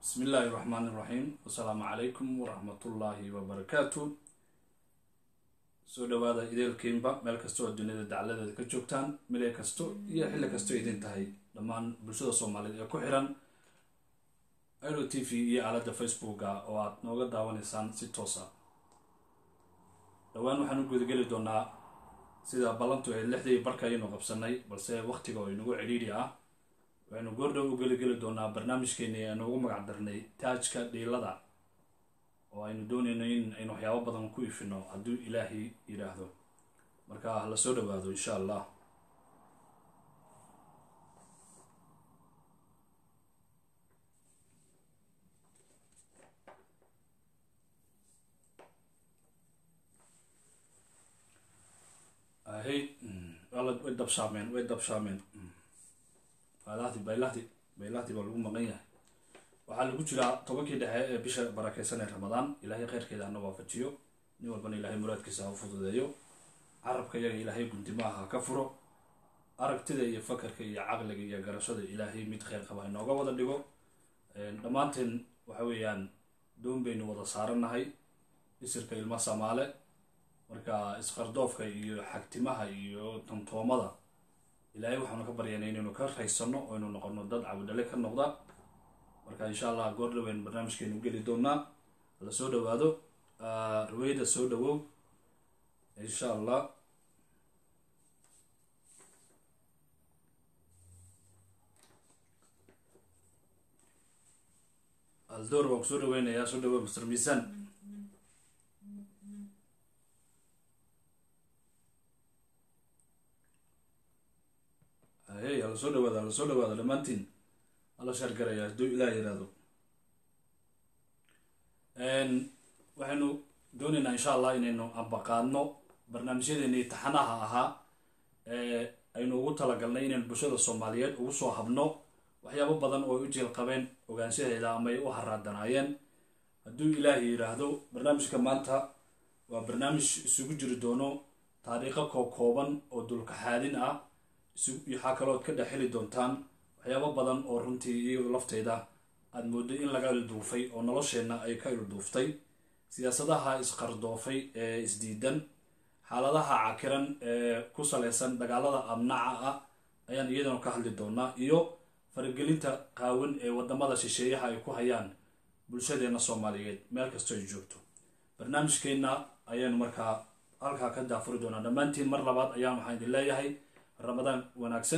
bismi illaahi raxmaan iraxiim wasalaamu calaykum waraxmatullaahi wabarakaatu soo dhawaada ideelkiinba meel kasta oo duniyada dacladeeda ka joogtaan mile kasto iyo xilli kastoo idin tahay dhammaan bulshada soomaaliyeed ee ku xiran iro t v iyo aaladda facebooka oo aad nooga daawanaysaan si toosa dhowaan waxaan u gudageli doonaa sida ballantu ahayd lixdii barka ayaynu qabsanay balse waqtiga oo inagu cidhiidhi ah waxaynu goordhow u geligeli doonaa barnaamijkeeni aynu ugu magac darnay taajka dhiilada oo aynu doonayno in aynu waxyaabo badan ku ifino hadduu ilaahay yidhaahdo marka hala soo dhawaado insha allah hay way dabshaameen way dabshaameen baylahdi baylahdi baylahdi baa lagu maqan yahay waxaa lagu jiraa tobankii dhexe ee bisha barakeysan ee ramadaan ilaahay kheyrkeeda hana waafajiyo nin walbana ilaahay muraadkiisa ha u fududeeyo carabka iyaga ilaahay gundimaha ha ka furo aragtida iyo fakarka iyo caqliga iyo garashada ilaahay mid kheyr qaba inooga wada dhigo dhammaanteen waxa weeyaan doon baynu wada saarannahay isirka ilma samaale marka isqardoofka iyo xagtimaha iyo tantoomada ilaahay waxaanu ka baryanay inaynu ka raysano oo aynu noqono dad cabudhale ka noqda marka insha allah goor dhaweyn barnaamijkeenu geli doonaa la soo dhawaado raweyda soo dhawow insha allah aldoor waan kusoo dhaweynayaa soo dhawow mr miisan hey hala soo dhawaada hala soo dhawaada dhammaantiin hala shaargaraya hadduu ilaah yiraahdo waxaynu doonaynaa insha allah inaynu ambaqaadno barnaamijyadeeni taxanaha ahaa ee aynu ugu talagalnay inaynu bulshada soomaaliyeed ugu soo habno waxyaabo badan oo ay u jeel qabeen ogaanshaheeda ama ay u haraadanaayeen hadduu ilaah yiraahdo barnaamijka maanta waa barnaamij isugu jiri doono taariikho kookooban oo dulkaxaadin ah waxaa kalooad ka dhex heli doontaan waxyaabo badan oo runtii iyado lafteeda aada mooday in laga ilduufay oo nolosheenna ay ka ilduuftay siyaasadaha isqardoofay ee isdiidan xaaladaha cakiran ee ku saleysan dagaalada amnaca ah ayaan iyadana ka hadli doonaa iyo faragelinta qaawan ee wadamada shisheeyaha ay ku hayaan bulshadeena soomaaliyeed meel kastoo ay joogto barnaamijkeenna ayaanu markaa halkaa ka daafuri doonaa dhammaantiin mar labaad ayaan waxaan idin leeyahay ramadaan wanaagsan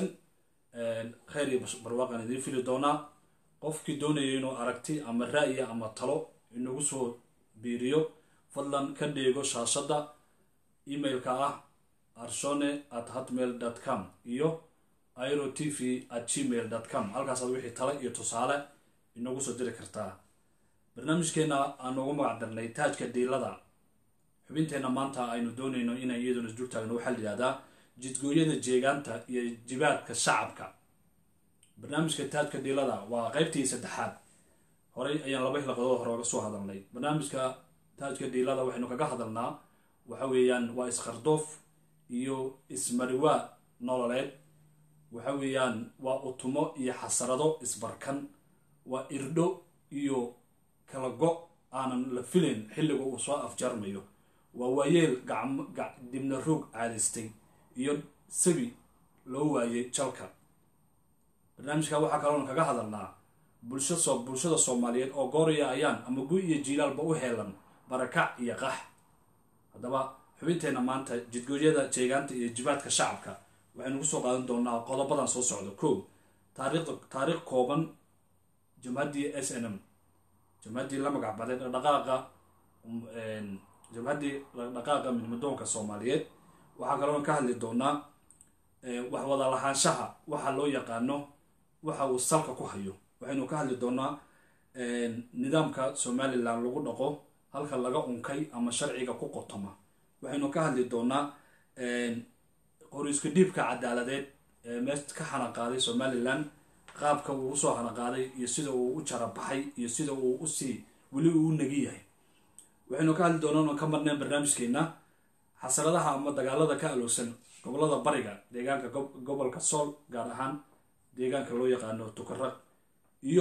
kheyr iyo barwaaqaan idiin fili doonaa qofkii doonaya inuu aragti ama ra'ya ama talo inagu soo biiriyo fadlan ka dheego shaashadda emailka ah arshone at hotmail dot com iyo iro t v at gmail dot com halkaasaad wixii tale iyo tusaale inagu soo diri kartaa barnaamijkeena aan ugu magac darnay taajka diilada xubinteenna maanta aynu doonayno inay iyaduna isdul taagno waxaa la yihahdaa jidgooyada jeegaanta iyo jibaadka shacabka barnaamijka taajka dhiilada waa qeybtii saddexaad horey ayaan laba hilaqadood hore oga soo hadalnay barnaamijka taajka dhiilada waxaynu kaga hadalnaa waxa weeyaan waa isqardoof iyo ismariwaa nololeed waxa weeyaan waa utumo iyo xasarado isbarkan waa irdho iyo kala go aanan la filayn xilliga uu soo afjarmayo waa waayeel dibna roog caadaystay iyo sabi loo waayay jalka barnaamijka waxaa kaloona kaga hadalnaa bulsha soo bulshada soomaaliyeed oo gooraya ayaan ama gu iyo jiilaalba u heelan barakac iyo qax haddaba xubinteenna maanta jidgooyada jeegaanta iyo jibaadka shacabka waxaynu kusoo qaadan doonaa qodobadan soo socda ko taariikhda taariikh kooban jamhaddii s n m jamhaddii la magac baday dhaqdhaqaaqa jamhaddii dhaqdhaqaaqa midmadoonka soomaaliyeed waxaa kaloona ka hadli doonaa wax wada lahaanshaha waxa loo yaqaano waxa uu salka ku hayo waxaynu ka hadli doonaa nidaamka somalilan lagu dhaqo halka laga unkay ama sharciga ku qotoma waxaynu ka hadli doonaa qoriisku dhiibka cadaaladeed ee mees ka xanaqaaday somalilan qaabka uu usoo xanaqaaday iyo sida uu u jarabaxay iyo sida uu usii weli uu u nagi yahay waxaynu ka hadli doonaa oon ka marneen barnaamijkeena xasaradaha ama dagaalada ka alowsan gobolada bariga deegaanka gobolka sool gaar ahaan deegaanka loo yaqaano tukaraq iyo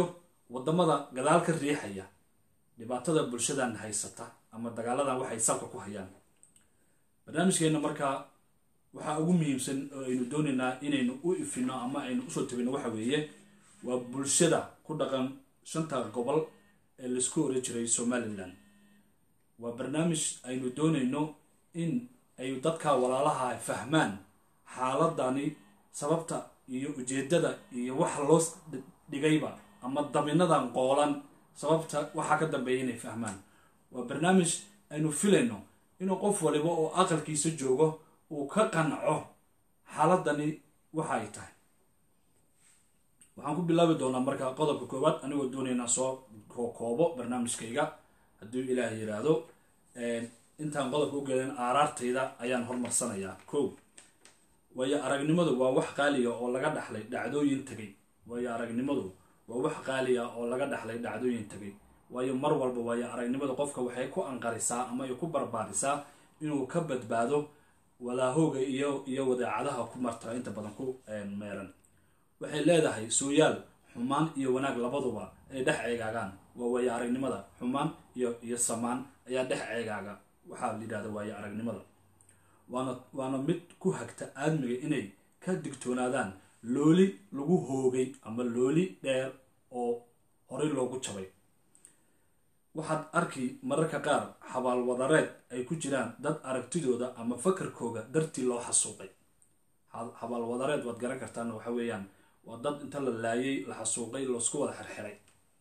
wadamada gadaal ka riixaya dhibaatada bulshadan haysata ama dagaaladan waxay salka ku hayaan barnaamijkeena markaa waxaa ugu muhiimsan oo aynu doonaynaa inaynu u ifino ama aynu usoo tabino waxa weeye waa bulshada ku dhaqan shanta gobol ee laisku oran jiray somalilan waa barnaamij aynu doonayno in ay dadka walaalaha fahmaan xaaladani sababta iyo ujeedada iyo waxa loo dhigayba ama dabinadan qoolan sababta waxaa ka dambeeya inay fahmaan waa barnaamij aynu filayno inuu qof waliba oo aqalkiisa joogo uu ka qanco xaaladani waxa ay tahay waxaan ku bilaabi doonaa marka qodobka koowaad anigoo doonaynaa soo koobo barnaamijkayga hadduu ilaah yiraahdo intaan qodobka u geedan aaraartayda ayaan hormarsanayaa ko waayo aragnimadu waa wax qaaliga oo laga dhaxlay dhacdooyin tegay waayo aragnimadu waa wax qaaliga oo laga dhaxlay dhacdooyin tegay waayo mar walba waayo aragnimada qofka waxay ku anqarisaa ama ay ku barbaarisaa inuu ka badbaado walaahooga iyo iyo wadaacadaha ku marta inta badan ku meeran waxay leedahay sooyaal xumaan iyo wanaag labaduba ay dhex ceegaagaan waa waayo aragnimada xumaan iyo iyo samaan ayaa dhex ceegaaga waxaa la yidhahda waayo aragnimada waana waana mid ku hagta aadmiga inay ka digtoonaadaan looli lagu hoogay ama looli dheer oo horey loogu jabay waxaad arki mararka qaar xabaalwadareed ay ku jiraan dad aragtidooda ama fakarkooga dartii loo xasuuqay xabaalwadareed waad garan kartaan waxa weeyaan waa dad inta la laayay la xasuuqay loosku wada xirxiray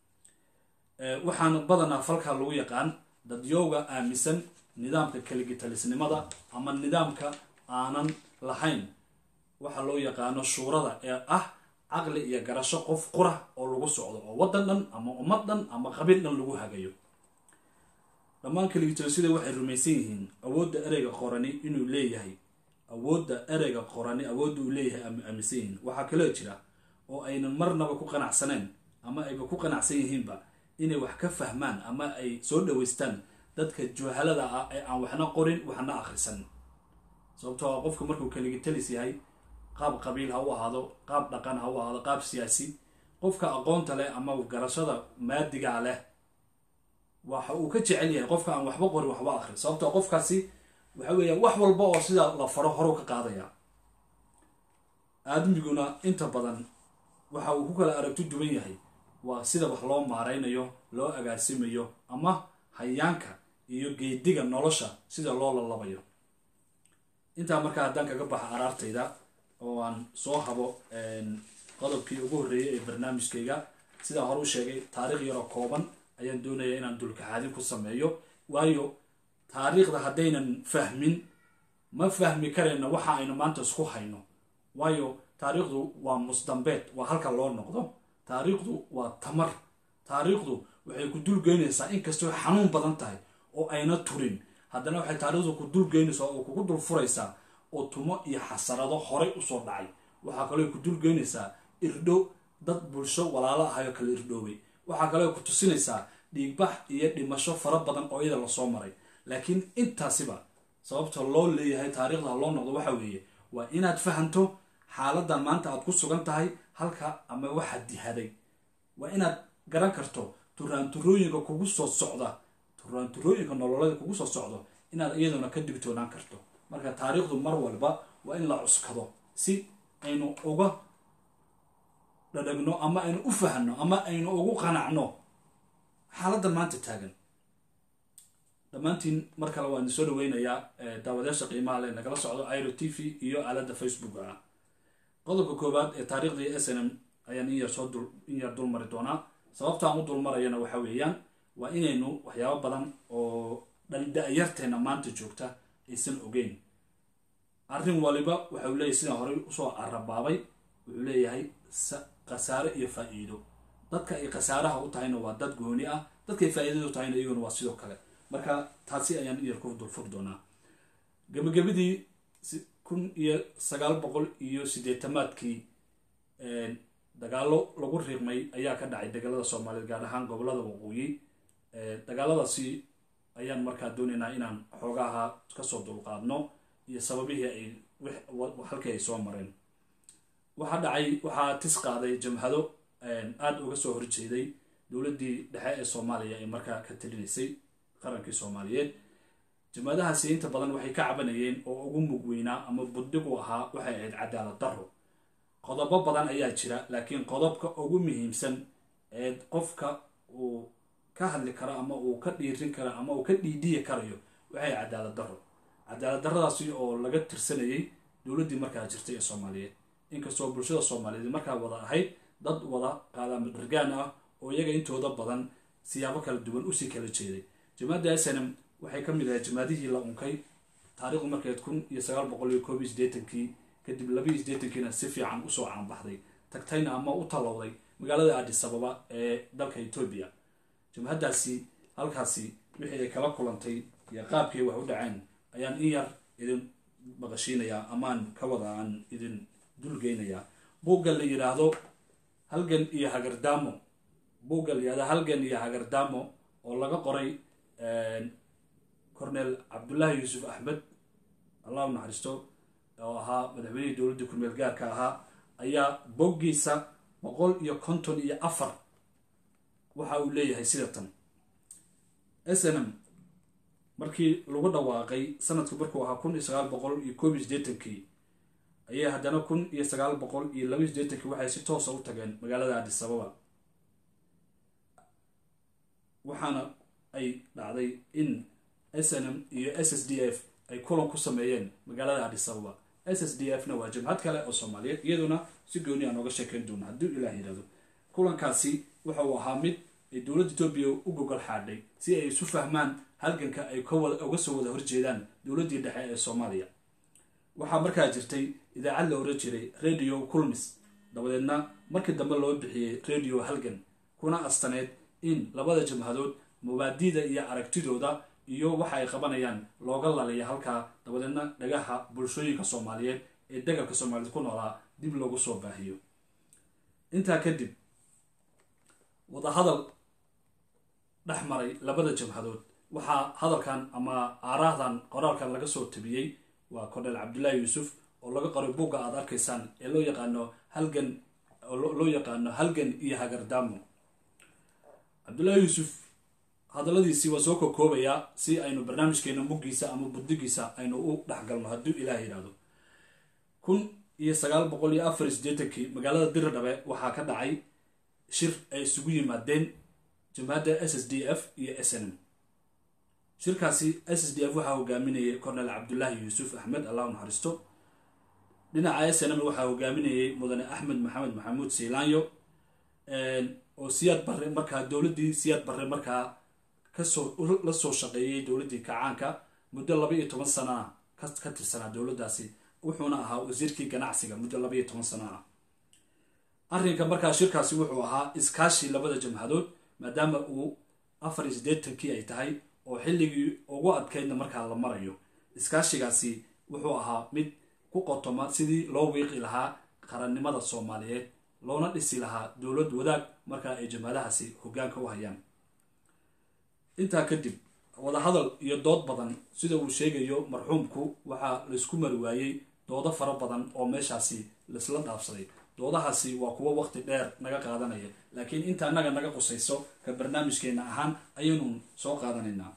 waxaana badanaa falkaa lagu yaqaan dadyooga aaminsan nidaamka kaligitalisnimada ama nidaamka aanan lahayn waxa loo yaqaano shuurada ee ah caqli iyo garasho qof qura oo lagu socdo oo waddan dhan ama ummad dhan ama qabiil dhan lagu hagayo dhammaan kaligitalisida waxay rumaysan yihiin awoodda ereyga qorani inuu leeyahay awoodda ereyga qorani awoodda uu leeyahay ama aaminsan yihiin waxaa kaloo jira oo aynan marnaba ku qanacsaneen ama ayba ku qanacsan yihiinba inay wax ka fahmaan ama ay soo dhaweystaan dadka juhalada ah ee aan waxna qorin waxna akhrisan sababtoo a qofka markuu kaligitalis yahay qaab qabiil ha u ahaado qaab dhaqan ha u ahaado qaab siyaasi qofka aqoonta leh ama garashada maadigaa leh waxa uu ka jecel yahay qofka aan waxba qorin waxba akhrin sababtoo qofkaasi waxa weeya wax walba oo sida la faro horu ka qaadaya aadmiguna inta badan waxa uu ku kala aragti duwan yahay waa sida wax loo maaraynayo loo agaasimayo ama hayaanka iyo geediga nolosha sida loo lalabayo intaa markaa haddaan kaga baxa araartayda oo aan soo habo qodobkii ugu horreeyay ee barnaamijkayga sidaan hore u sheegay taariikh yaroo kooban ayaan doonaya inaan dulkaxaadin ku sameeyo waayo taariikhda haddaynan fahmin ma fahmi karayna waxa aynu maanta isku hayno waayo taariikhdu waa musdambeed waa halka loo noqdo taariikhdu waa tamar taariikhdu waxay ku dulgeynaysaa inkastoo xanuun badan tahay oo ayna turin haddana waxay taariikhdu ku dulgeynaysaa oo kugu dul furaysaa oo tumo iyo xasarado horay usoo dhacay waxaa kaloo ku dulgeynaysaa irdho dad bulsho walaalo ahayoo kala irdhoobay waxaa kaloo ku tusinaysaa dhiigbax iyo dhimasho fara badan oo iyada lasoo maray laakiin intaasiba sababta loo leeyahay taariikhda loo noqdo waxa weeye waa inaad fahanto xaaladan maanta aad ku sugan tahay halka ama waxaad dihaday waa inaad garan karto turaanturooyinka kugu soo socda turaanturooyinka nololeeda kugu soo socdo inaad iyaduna ka digtoonaan karto marka taariikhdu mar walba waa in la cuskado si aynu uga dhadhagno ama aynu u fahno ama aynu ugu qanacno xaaladdan maanta taagan dhammaantiin mar kale waan soo dhaweynayaa daawadayaasha qiimaha le nagala socdo iro t v iyo aaladda facebook ah qodobka koowaad ee taariikhdii s n m ayaan in yar soo dul in yar dul mari doonaa sababta aan u dul marayana waxa weeyaan waa inaynu waxyaabo badan oo dhalda'yarteena maanta joogta aysan ogeyn arrin waliba waxa uu leeyahay sidaan horey usoo arabaabay wuxuu leeyahay khasaare iyo faa-iido dadka ay khasaaraha u tahayna waa dad gooni ah dadkaay faa-iidada u tahayna iyaguna waa sidoo kale marka taasi ayaan iyar ku dulfur doonaa gebagabadii kun iyo sagaal boqol iyo siddeetamaadkii dagaalo lagu riiqmay ayaa ka dhacay dagaalada soomaaliyeed gaar ahaan gobolada waqooyi dagaaladaasi ayaan markaa doonaynaa inaan xoogaha kasoo dulqaadno iyo sababihii ay halkii ay soo mareen waxaa dhacay waxaa tis qaaday jamhado aada uga soo horjeeday dowladdii dhexe ee soomaaliya ee markaa ka talinaysay qarankii soomaaliyeed jamaadahaasi inta badan waxay ka cabanayeen oo ugu mug weynaa ama buddig u ahaa waxay ahayd cadaalad darro qodobo badan ayaa jira laakiin qodobka ugu muhiimsan ee qofka uu ka hadli karo ama uu ka dhiirin karo ama uu ka dhiidhiyi karayo waxay cadaalad darro cadaalad darradaasi oo laga tirsanayay dowladdii markaa jirtay ee soomaaliyeed inkastoo bulshada soomaaliyeed markaa wada ahayd dad wada qaadaama dhargaan ah oo iyaga intooda badan siyaabo kala duwan usii kala jeeday jamaadda snm waxay ka mid ahayd jamaadihii la unkay taarikhdu markeed kun iyo sagaal boqol iyo koob iyo siddeetankii kadib laba iyo siddeetankiina si fiican usoo caanbaxday tagtayna ama u tallowday magaalada addis ababa ee dalka etoobiya jabhaddaasi halkaasi wixii ay kala kulantay iyo qaabkii wax u dhaceen ayaan in yar idin maqashiinayaa amaan ka wada aan idin dulgeynayaa buugga la yidhaahdo halgan iyo hagardaamo buugga la yidhahdo halgan iyo hagardaamo oo laga qoray cornel cabdullaahi yuusuf axmed allah u naxariisto oo ahaa madaxweynihii dowladda kurmeel gaarka ahaa ayaa boggiisa boqol iyo konton iyo afar waxa uu leeyahay sida tan s n m markii lagu dhawaaqay sanadku markuu ahaa kun iyo sagaal boqol iyo koob iyo siddeetankii ayay haddana kun iyo sagaal boqol iyo laba iyo siddeetankii waxay si toosa u tageen magaalada addis ababa waxaana ay dhacday in s n m iyo s s d f ay kulan ku sameeyeen magaalada addis ababa s s d f na waa jabhad kale oo soomaaliyeed iyaduna si gooni aan ooga sheekeyn doona hadduu ilaah yidhahdo kulankaasi waxa uu ahaa mid ay dowladda etoobiya u gogol xaadhay si ay isu fahmaan halganka ay uga soo wada horjeedaan dowladdii dhexe ee soomaaliya waxaa markaa jirtay idaacad la oran jiray radio culmis dabadeedna markii dambe loo bixiyey radio halgan kuna astaneed in labada jabhadood mubaadida iyo aragtidooda iyo waxa ay qabanayaan looga laliya halkaa dabadeedna dhagaha bulshooyinka soomaaliyeed ee degalka soomaaliyeed ku noolaa dib loogu soo baahiyo intaa kadib wadahadal dhex maray labada jabhadood waxaa hadalkan ama aaraahdan qoraalkan laga soo tabiyey waa cornel cabdullaahi yuusuf oo laga qoray buugga aad arkaysaan ee loo yaqaano halgan loo yaqaano halgan iyo hagardaamo cabdullaahi yuusuf hadalladiisii waa soo kokoobayaa si aynu barnaamijkeena muggiisa ama buddigiisa aynu u dhexgalno hadduu ilaah yidhaahdo kun iyo sagaal boqol iyo afar iyo siddeetankii magaalada diridhabe waxaa ka dhacay shir ay isugu yimaadeen jabhadda s s d f iyo s n m shirkaasi s s d f waxaa hogaaminayay cornel cabdullaahi yuusuf axmed allah u naxariisto dhinaca s n m waxaa hogaaminayay mudane axmed maxamed maxamuud siilaanyo oo siyaad barre markaa dowladdii siyaad barre markaa kasoo la soo shaqeeyey dowladdii kacaanka muddo laba iyo toban sana ah ka tirsanaa dowladdaasi wuxuuna ahaa wasiirkii ganacsiga muddo laba iyo toban sana ah arrinka markaa shirkaasi wuxuu ahaa iskaashi labada jamhadood maadaama uu afar iyo siddeetankii ay tahay oo xilligii ugu adkaydna markaa la marayo iskaashigaasi wuxuu ahaa mid ku qotoma sidii loo wiiqi lahaa qarannimada soomaaliyeed loona dhisi lahaa dowlad wadaag markaa ay jamhadahaasi hoggaanka u hayaan intaa kadib wadahadal iyo dood badan sida uu sheegayo marxuumku waxaa laysku mari waayey doodo fara badan oo meeshaasi laisla dhaafsaday doodahaasi waa kuwo waqti dheer naga qaadanaya laakiin inta annaga naga qusayso ka barnaamijkeena ahaan ayaynu soo qaadanaynaa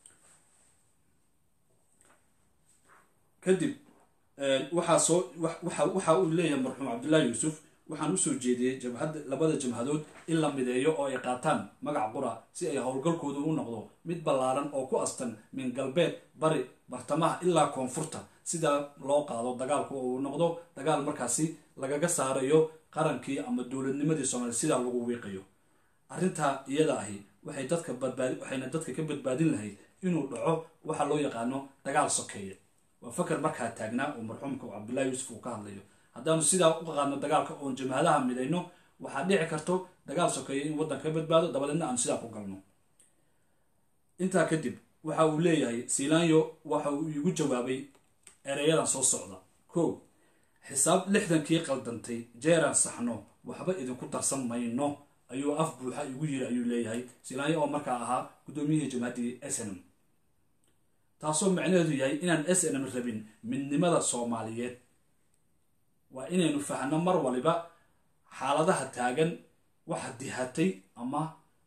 kadib waxaa soo waxa uu leeyahay marxuum cabdullaahi yuusuf waxaan usoo jeediyey jabhadda labada jamhadood in la mideeyo oo ay qaataan magac qura si ay howlgalkoodu u noqdo mid ballaaran oo ku astan min galbeed bari bartamaha ilaa koonfurta sidaa loo qaado dagaalku uu noqdo dagaal markaasi lagaga saarayo qarankii ama dowladnimadii soomaaliya sidaa lagu wiiqayo arrintaa iyada ahi waxay dadka badbaadi waxayna dadka ka badbaadin lahayd inuu dhaco waxa loo yaqaano dagaal sokeeye waa fakar markaa taagnaa oo marxuumka cabdullaahi yuusuf uu ka hadlayo haddaanu sidaa u qaadno dagaalka oon jamhadaha midayno waxaa dhici karto dagaal sokeeye in waddanka ka badbaado dabadeedna aanu sidaa ku galno intaa kadib waxa uu leeyahay siilaanyo waxa uu iigu jawaabay ereyadan soo socda kow xisaab lixdankii qaldantay jeeraan saxno waxba idinku darsan mayno ayuu af buuxa igu yiri ayuu leeyahay siilaanyo oo markaa ahaa guddoomiyihii jamhaddii s n m taasoo macnaheedu yahay inaan s n m rabin midnimada soomaaliyeed waa inaynu fahno mar waliba xaaladaha taagan waxa dihatay ama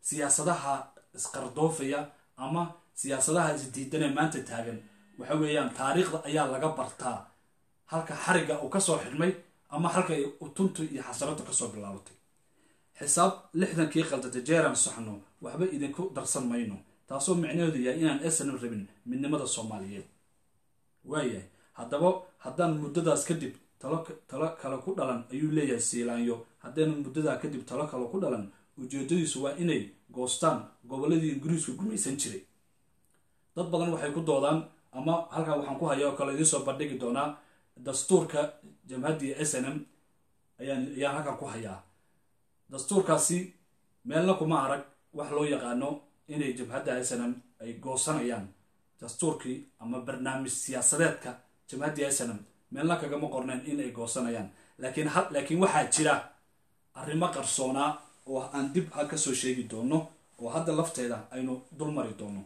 siyaasadaha isqardoofaya ama siyaasadaha isdiidanee maanta taagan waxa weeyaan taariikhda ayaa laga bartaa halka xarigga uu kasoo xidhmay ama halka ay utuntu iyo xasaradu kasoo bilaabatay xisaab lixdankii qaldatay jeeraan saxno waxba idinku darsan mayno taasoo micnaheedu yahay inaan esanan rabin midnimada soomaaliyeed waayahay haddaba haddaan muddadaas kadib talo talo kale ku dhalan ayuu leeyahay siilaanyo haddaynan muddadaa kadib talo kale ku dhalan ujeedadiisu waa inay goostaan gobolladii ingiriisku gumaysan jiray dad badan waxay ku doodaan ama halkaa waxaan ku haya oo kale idiin soo bandhigi doonaa dastuurka jamhaddii s n m ayaan ayaan halkan ku hayaa dastuurkaasi meelna kuma arag wax loo yaqaano inay jabhadda s n m ay goosanayaan dastuurkii ama barnaamij siyaasadeedka jamhaddii s n m meelna kagama qorneen in ay goosanayaan laakiin ha laakiin waxaa jira arrimo qarsoonaa oo aan dib ha kasoo sheegi doono oo hadda lafteeda aynu dul mari doono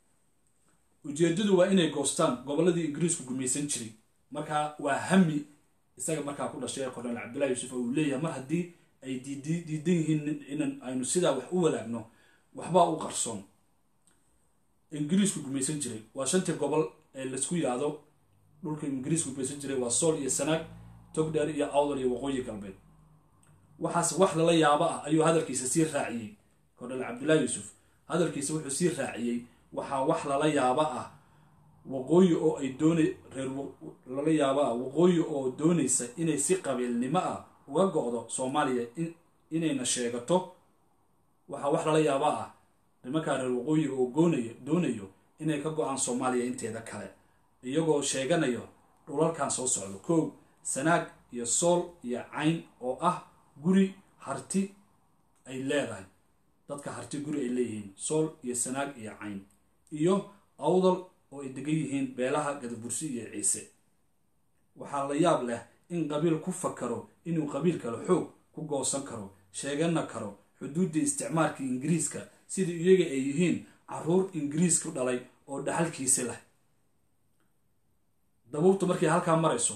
ujeedadu waa inay goostaan gobolladii ingiriisku gumaysan jiray markaa waa hami isaga markaa ku dhashay korneel cabdullahi yuusuf oo uu leeyahay mar haddii ay diidan yihiin inan aynu sidaa wax u wadaagno waxbaa u qarsoon ingiriisku gumaysan jiray waa shantii gobol ee laisku yaado dhulka ingiriisku gumaysan jiray waa sool iyo sanaag togdheer iyo awdal iyo waqooyi galbeed waxaas wax lala yaabo ah ayuu hadalkiisa sii raaciyey korneel cabdullahi yuusuf hadalkiisa wuxuu sii raaciyey waxaa wax lala yaabo ah waqooyi oo ay doona reer lala yaabo ah waqooyi oo doonaysa inay si qabiilnimo ah uga go-do soomaaliya inayna sheegato waxaa wax lala yaabo ah nimankaa reer waqooyi oo goonaya doonayo inay ka go-aan soomaaliya inteeda kale iyagoo sheeganayo dhulalkan soo socdo kow sanaag iyo sool iyo cayn oo ah guri harti ay leedahay dadka harti guri ay leeyihiin sool iyo sanaag iyo cayn iyo awdal oo ay degan yihiin beelaha gadabursi iyo ciise waxaa la yaab leh in qabiil ku fakaro inuu qabiil kale xoog ku goosan karo sheegana karo xuduuddii isticmaalkii ingiriiska sidii iyaga ay yihiin caruur ingiriisku dhalay oo dhaxalkiisi leh dabuubtu markay halkaa marayso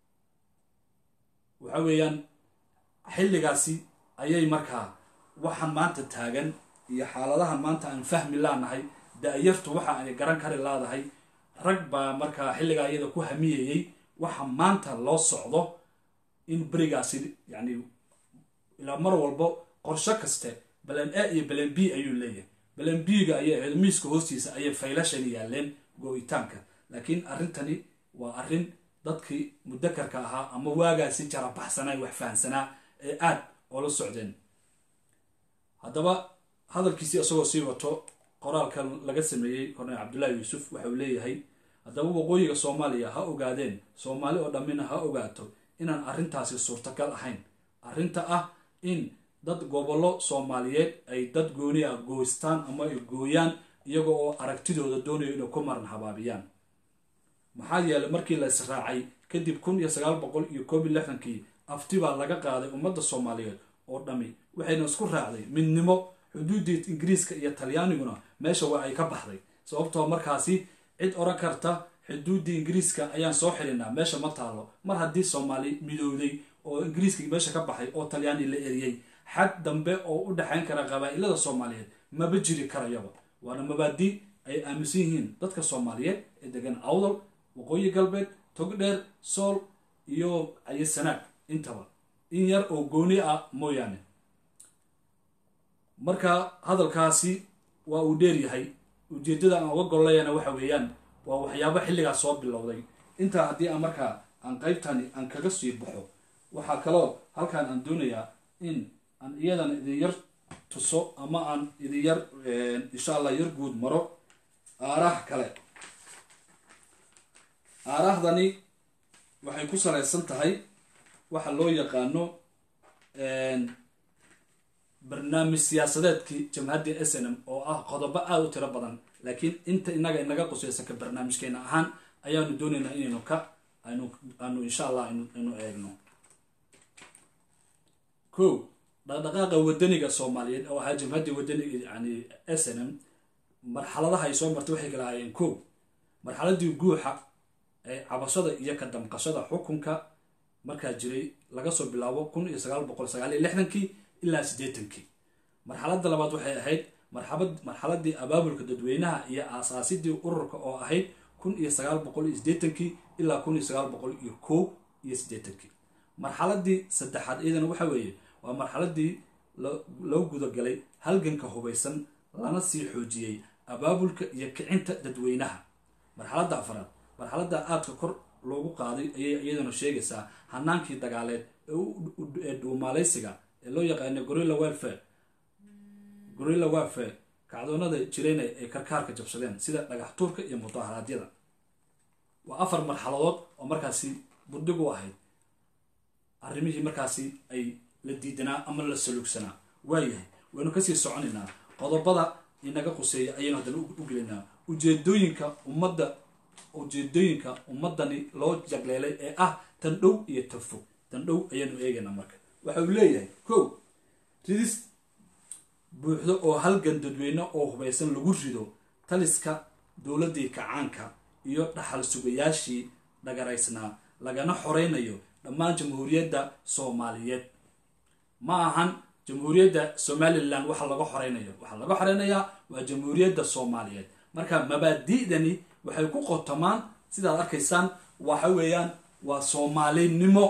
waxa weeyaan xilligaasi ayay markaa waxaan maanta taagan iyo xaaladahan maanta aan fahmi laanahay da-yartu waxa ay garan kari laadahay rag baa markaa xilligaa iyada ku hamiyayey waxa maanta loo socdo in berigaasi yacni ilaa mar walbo qorsho kaste balan a iyo balan b ayuu leeyahay balan b-ga ayay ahayd miiska hoostiisa ayay faylashani yaaleen go-itaanka laakiin arrintani waa arrin dadkii mudakarka ahaa ama waagaasi jarabaxsanaa wax fahamsanaa ee aad oola socdeen haddaba hadalkiisii isagoo sii wato qoraalka laga sameeyey korneel cabdullaahi yuusuf waxauu leeyahay haddaba waqooyiga soomaaliya ha ogaadeen soomaali oo dhammina ha ogaato inaan arrintaasi suurtagal ahayn arrinta ah in dad gobollo soomaaliyeed ay dad gooni ah gooystaan ama ay gooyaan iyaga oo aragtidooda doonayo inay ku maran habaabiyaan maxaa yeelay markii la israacay kadib kun iyo sagaal boqol iyo koob iyo lixdankii afti baa laga qaaday ummadda soomaaliyeed oo dhammi waxayna isku raacday midnimo xuduuddii ingiriiska iyo talyaaniguna meesha waa ay ka baxday sababtoo markaasi cid oran karta xuduuddii ingiriiska ayaan soo xilinaa meesha ma taalo mar haddii soomaali midowday oo ingiriiska meesha ka baxay oo talyaani la eriyey xad dambe oo u dhexayn kara qabaa'ilada soomaaliyeed maba jiri karayaba waana mabaadi ay aaminsan yihiin dadka soomaaliyeed ee degan awdal waqooyi galbeed togdheer sool iyo ayasanaag intaba in yar oo gooni ah mooyaane marka hadalkaasi waa uu dheer yahay ujeeddada aan uga gollayana waxa weeyaan waa waxyaabo xilligaas soo bilowday intaa haddii aan markaa aan qaybtani aan kaga sii baxo waxaa kaloo halkan aan doonayaa in aan iyadan idin yar tuso ama aan idin yar insha allah yar guud maro aaraah kale aaraahdani waxay ku salaysan tahay waxa loo yaqaano barnaamij siyaasadeedkii jamhaddii s n m oo ah qodobo aada u tiro badan laakiin inta inaga inaga qusaysa ka barnaamijkeena ahaan ayaanu doonaynaa inaynu ka aynu aanu insha allah aynu eegno ko dhaqdhaqaaqa wadaniga soomaaliyeed oo ahaa jamhaddii wadaniga yani s n m marxaladaha ay soo martay waxay kala ahaayeen ko marxaladii guuxa ee cabashada iyo ka damqashada xukunka markaa jiray laga soo bilaabo kun iyo sagaal boqol sagaal iyo lixdankii ilaa siddeetankii marxaladda labaad waxay ahayd marxabad marxaladii abaabulka dadweynaha iyo aasaasidii ururka oo ahayd kun iyo sagaal boqol iyo siddeetankii ilaa kun iyo sagaal boqol iyo kow iyo siddeetankii marxaladii saddexaad iyadana waxa weeye waa marxaladii loo gudagalay halganka hubaysan lana sii xoojiyey abaabulka iyo kicinta dadweynaha marxaladda afraad marxaladda aadka kor loogu qaaday ayay iyaduna sheegaysaa hanaankii dagaaleed ee dhuumaalaysiga ee loo yaqaano gorilla welfare gorilla welfare kacdoonada jirayna ay karkaarka jabsadeen sida dhagax tuurka iyo mudaharaadyada waa afar marxaladood oo markaasi buddig u ahayd arrimihii markaasi ay la diidanaa ama la salugsanaa waayahay waynu kasii soconaynaa qodobada inaga quseeya ayaynu haddana u gelinaa ujeedooyinka ummadda ujeedooyinka ummadani loo jagleelay ee ah tan dhow iyo tan fog tan dhow ayaanu eegaynaa marka waxa uu leeyahay ko ridis buuxdo oo halgan dadweyne oo hubaysan lagu rido taliska dowladdii kacaanka iyo dhaxal sugayaashii dhagaraysnaa lagana xoreynayo dhammaan jamhuuriyadda soomaaliyeed ma ahan jamhuuriyadda somalilan waxa laga xoreynayo waxaa laga xoreynayaa waa jamhuuriyadda soomaaliyeed marka mabaadi'dani waxay ku qotomaan sidaad arkaysaan waxa weeyaan waa soomaalinimo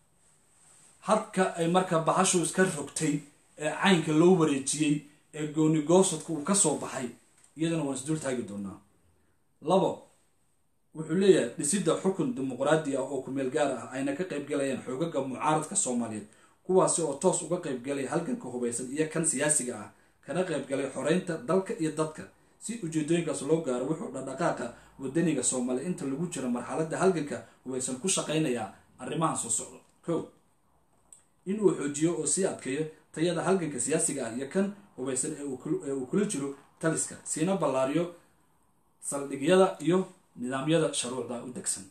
hadka ay marka bahashu iska rogtay ee caynka loo wareejiyey ee gooni goosadka uu ka soo baxay iyadana waan isdul taagi doonaa labo wuxuu leeyahay dhisidda xukun dimuqraadi ah oo kumeel gaar ah ayna ka qaybgalayaan xoogaga mucaaradka soomaaliyeed kuwaasi oo toos uga qaybgalay halganka hubaysan iyo kan siyaasiga ah kana qaybgalay xoreynta dalka iyo dadka si ujeedooyinkaas loo gaaro wuxuu dhaqdhaqaaqa wadaniga soomaaliya inta lagu jiro marxaladda halganka hubaysan ku shaqaynayaa arrimahan soo socdo ko inuu xoojiyo oo sii adkeeyo tayada halganka siyaasiga ah iyo kan hubaysan ee uu kula jiro taliska siina ballaariyo saldhigyada iyo nidaamyada shuruucda u degsan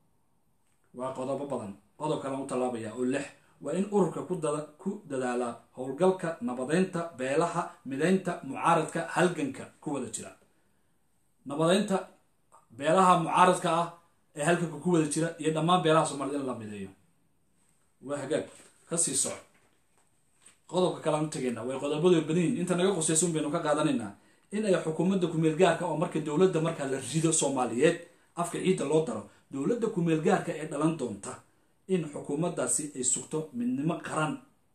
waa qodobo badan qodob kalan u tallaabaya oo lix waa in ururka ku dadaala howlgalka nabadeynta beelaha mideynta mucaaradka halganka ku wada jira nabadeynta beelaha mucaaradka ah ee halganka ku wada jira iyo dhammaan beelaha soomaaliyed in la mideeyo waa hagaag kasii soco qodobka kalean u tegaynaa way qodobadu badan yihin inta naga qusaysun baynu ka qaadanaynaa in ay xukuumadda kumeelgaarka oo marka dowladda markaa la rido soomaaliyeed afka ciidda loo daro dowladda kumeelgaarka ee dhalan doonta in xukuumaddaasi ay sugto midnimo qaran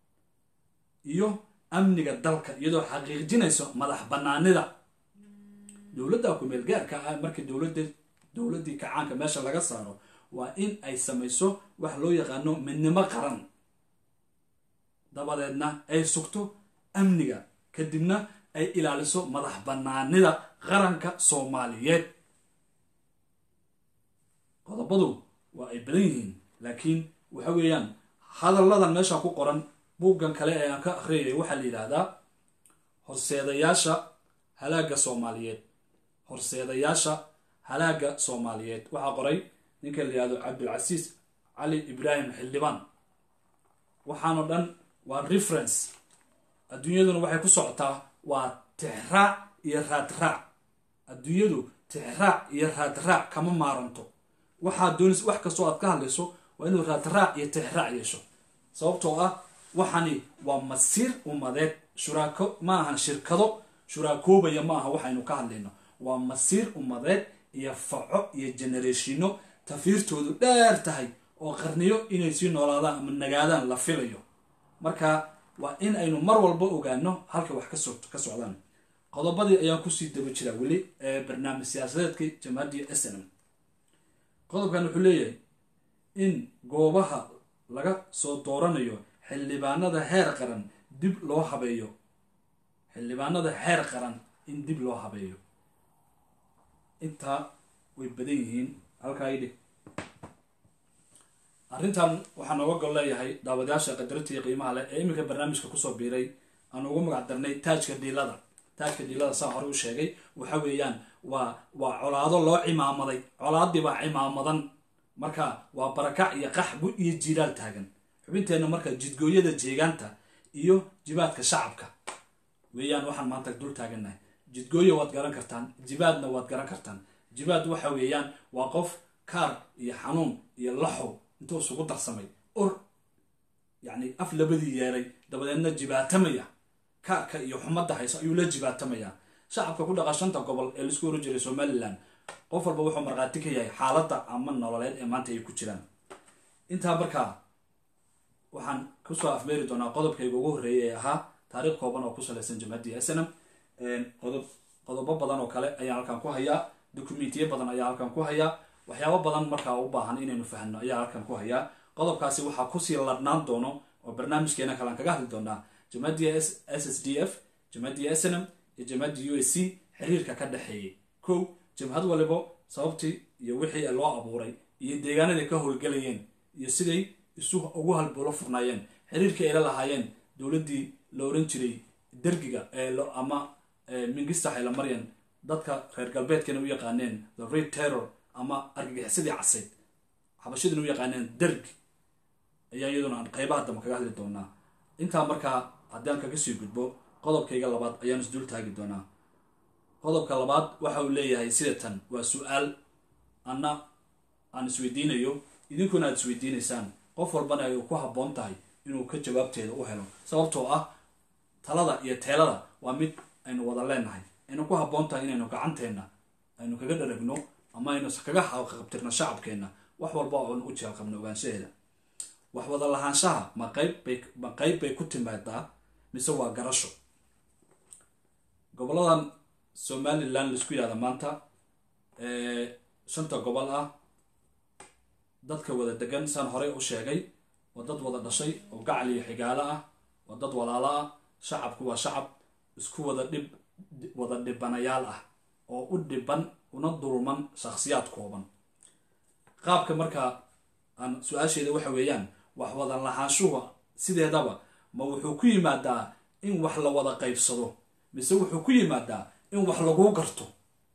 iyo amniga dalka iyadoo xaqiijinayso madax banaanida dowladda kumeelgaarka ah marka dowladda dowladdii kacaanka meesha laga saaro waa in ay samayso wax loo yaqaano midnimo qaran dabadeedna ay sugto amniga kadibna ay ilaaliso madax banaanida qaranka soomaaliyeed qodobadu waa ay badan yihiin laakiin waxa weeyaan hadalladan meesha ku qoran buuggan kale ee aan ka akhriyay waxaa la yidhaahdaa horseedayaasha halaagga soomaaliyeed horseedayaasha halaagga soomaaliyeed waxaa qoray ninka la yihahdo cabdilcasiis cali ibraahim xildhibaan waxaanoo dhan waa reference adduunyaduna waxay ku socotaa waa tixraac iyo raadraac adduunyadu tixraac iyo raadraac kama maaranto waxaad doonays wax kastoo aad ka hadlayso waa inuu raadraac iyo tixraac yeesho sababtoo ah waxani waa masiir ummadeed shuraako ma ahan shirkado shuraakoobaya ma aha waxaynu ka hadlayno waa masiir ummadeed iyo faco iyo generatiino tafiirtoodu dheer tahay oo qarniyo inay sii noolaadaan ama nagaadaan la filayo marka waa in aynu mar walba ogaano halka wax ka socdaan qodobadii ayaan kusii daba jiraa weli ee barnaamij siyaasadeedkii jamhadiya s n m qodobkan wuxuu leeyahay in goobaha laga soo dooranayo xildhibaanada heer qaran dib loo habeeyo xildhibaanada heer qaran in dib loo habeeyo intaa way badan yihiin halkaa idhig arrintan waxaa nooga gol leeyahay daawadayaasha qadarintii qiimaha leh ee iminka barnaamijka kusoo biiray aan ugu magac darnay taajka dhiilada taajka dhiilada saa hore u sheegay waxa weeyaan waa waa colaado loo cimaamaday colaadii baa cimaamadan marka waa barakac iyo qaxbu iyo jiiraal taagan xubinteenna marka jidgooyada jeegaanta iyo jibaadka shacabka weeyaan waxaan maanta dul taagannahay jidgooyo waad garan kartaan jibaadna waad garan kartaan jibaad waxa weeyaan waa qof kaar iyo xanuun iyo laxow intuu isugu darsamay ur yacni af labadii yeelay dabadeedna jibaatamaya kaarka iyo xumadda hayso ayuu la jibaatamayaa shacabka ku dhaqa shanta gobol ee laisku oran jiray somalilan qof walba wuxuu markhaati ka yahay xaaladda ama nololeed ee maanta ay ku jiraan intaa markaa waxaan kusoo afmeeri doonaa qodobkayga ugu horreeyay ee ahaa taariikh kooban oo ku salaysan jamhadii snm qodob qodobo badan oo kale ayaan halkan ku hayaa dokumentiyo badan ayaa halkan ku hayaa waxyaabo badan markaa u baahan inaynu fahno ayaa halkan ku hayaa qodobkaasi waxaa kusii ladhnaan doono oo barnaamijkeena kalean kaga hadli doonaa jamhadii s s d f jamhadii snm iyo jamhadii u s c xiriirka ka dhexeeyay kow jamhad walibo sababtii iyo wixii loo abuuray iyo deegaanaday ka howlgelayeen iyo siday isu ugu halbuulo furnaayeen xiriirkii ayla lahaayeen dowladdii la oran jiray dergiga ama mingista haylamaryan dadka reer galbeedkana u yaqaaneen the red terror ama argagixisadii casayd xabashadina u yaqaaneen dergi ayaa iyaduna aan qeybaha dambe kaga hadli doonaa intaa markaa haddaan kaga sii gudbo qodobkayga labaad ayaan isdul taagi doonaa qodobka labaad waxa uu leeyahay sida tan waa su-aal anna aan isweydiinayo idinkuna aad isweydiinaysaan qof walbana ay ku habboon tahay inuu ka jawaabteeda u helo sababtoo ah talada iyo teelada waa mid aynu wada leenahay aynu ku habboon tahay inaynu gacanteenna aynu kaga dharagno ama aynu kaga qabtirno shacabkeenna wax walba oon u jeelqabno ogaanshaheeda wax wada lahaanshaha ma qaybbay ma qayb bay ku timaadaa mise waa garasho goboladan somalilan laisku yihahda maanta shanta gobol ah dadka wada degan saan horey u sheegay waa dad wada dhashay oo gacal iyo xigaalo ah waa dad walaalo ah shacabku waa shacab isku wada dhib wada dhibanayaal ah oo u dhiban una dulman shakhsiyaad kooban qaabka markaa aan su-aasheeda waxa weeyaan wax wada lahaanshuhu sideedaba ma wuxuu ku yimaadaa in wax la wada qaybsado mise wuxuu ku yimaadaa in wax laguu garto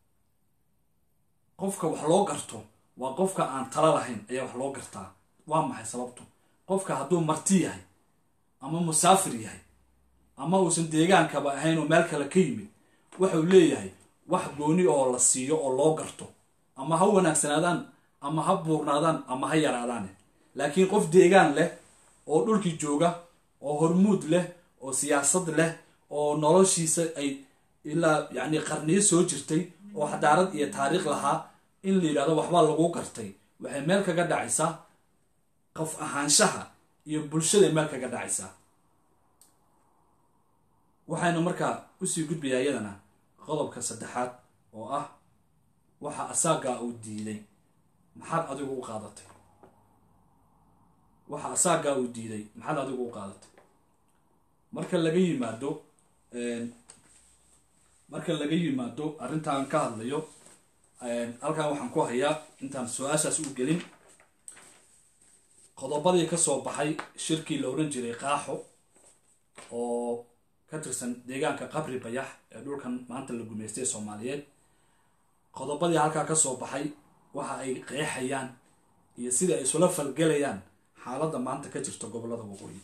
qofka wax loo garto waa qofka aan tala lahayn ayaa wax loo gartaa waa maxay sababtu qofka hadduu marti yahay ama musaafir yahay ama uusan deegaankaba ahayn oo meel kale ka yimid waxau leeyahay wax gooni oo la siiyo oo loo garto ama ha wanaagsanaadaan ama ha buurnaadaan ama ha yaraadaane laakiin qof deegaan leh oo dhulkii jooga oo hormuud leh oo siyaasad leh oo noloshiisa ay ilaa yacni qarniyo soo jirtay oo xadaarad iyo taariikh lahaa in la yidhahdo waxbaa lagu gartay waxay meel kaga dhacaysaa qof ahaanshaha iyo bulshaday meel kaga dhacaysaa waxaynu markaa usii gudbayaa iyadana qodobka saddexaad oo ah waxa asaagaa uu diiday maxaad adigu u qaadatay waxa asaagaa uu diiday maxaad adigu u qaadatay marka laga yimaado marka laga yimaado arrintaan ka hadlayo halkan waxaan ku hayaa intaan su-aashaas u gelin qodobadii ka soo baxay shirkii la oran jiray qaaxo oo ka tirsan deegaanka qabri bayax ee dhulkan maanta la gumaystay soomaaliyeed qodobadii halkaa ka soo baxay waxa ay qeexayaan iyo sida ay isula falgelayaan xaaladda maanta ka jirta gobollada waqooyi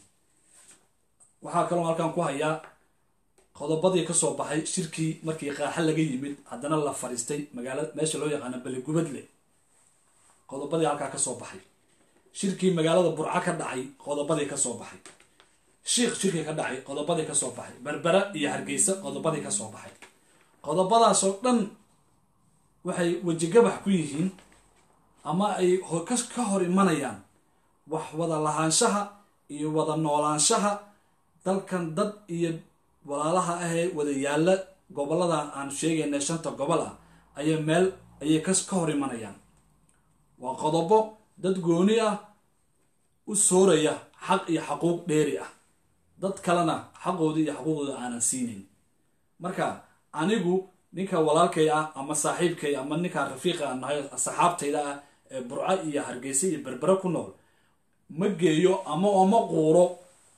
waxaa kaloo halkan ku hayaa qodobadii kasoo baxay shirkii markii qaaxa laga yimid haddana la fadhiistay magaala meesha loo yaqaano beligubadle qodobadii halkaa kasoo baxay shirkii magaalada burco ka dhacay qodobadii kasoo baxay shiikh shirkii ka dhacay qodobadii kasoo baxay berbera iyo hargeysa qodobadii kasoo baxay qodobadaasoo dhan waxay wejigabax ku yihiin ama ay ka hor imanayaan wax wada lahaanshaha iyo wada noolaanshaha dalkan dad iyo walaalaha ahee wada yaalla gobollada aan sheegayna shanta gobol ah ayay meel ayay ka hor imanayaan waa qodobo dad gooni ah u sooraya xaq iyo xaquuq dheeri ah dad kalena xaqooda iyo xaquuqdooda aanan siinayn marka anigu ninka walaalkay ah ama saaxiibkay ama ninka rafiiqa aan nahay saxaabtayda ah ee burco iyo hargeysa iyo berbere ku nool ma geeyo ama oma quuro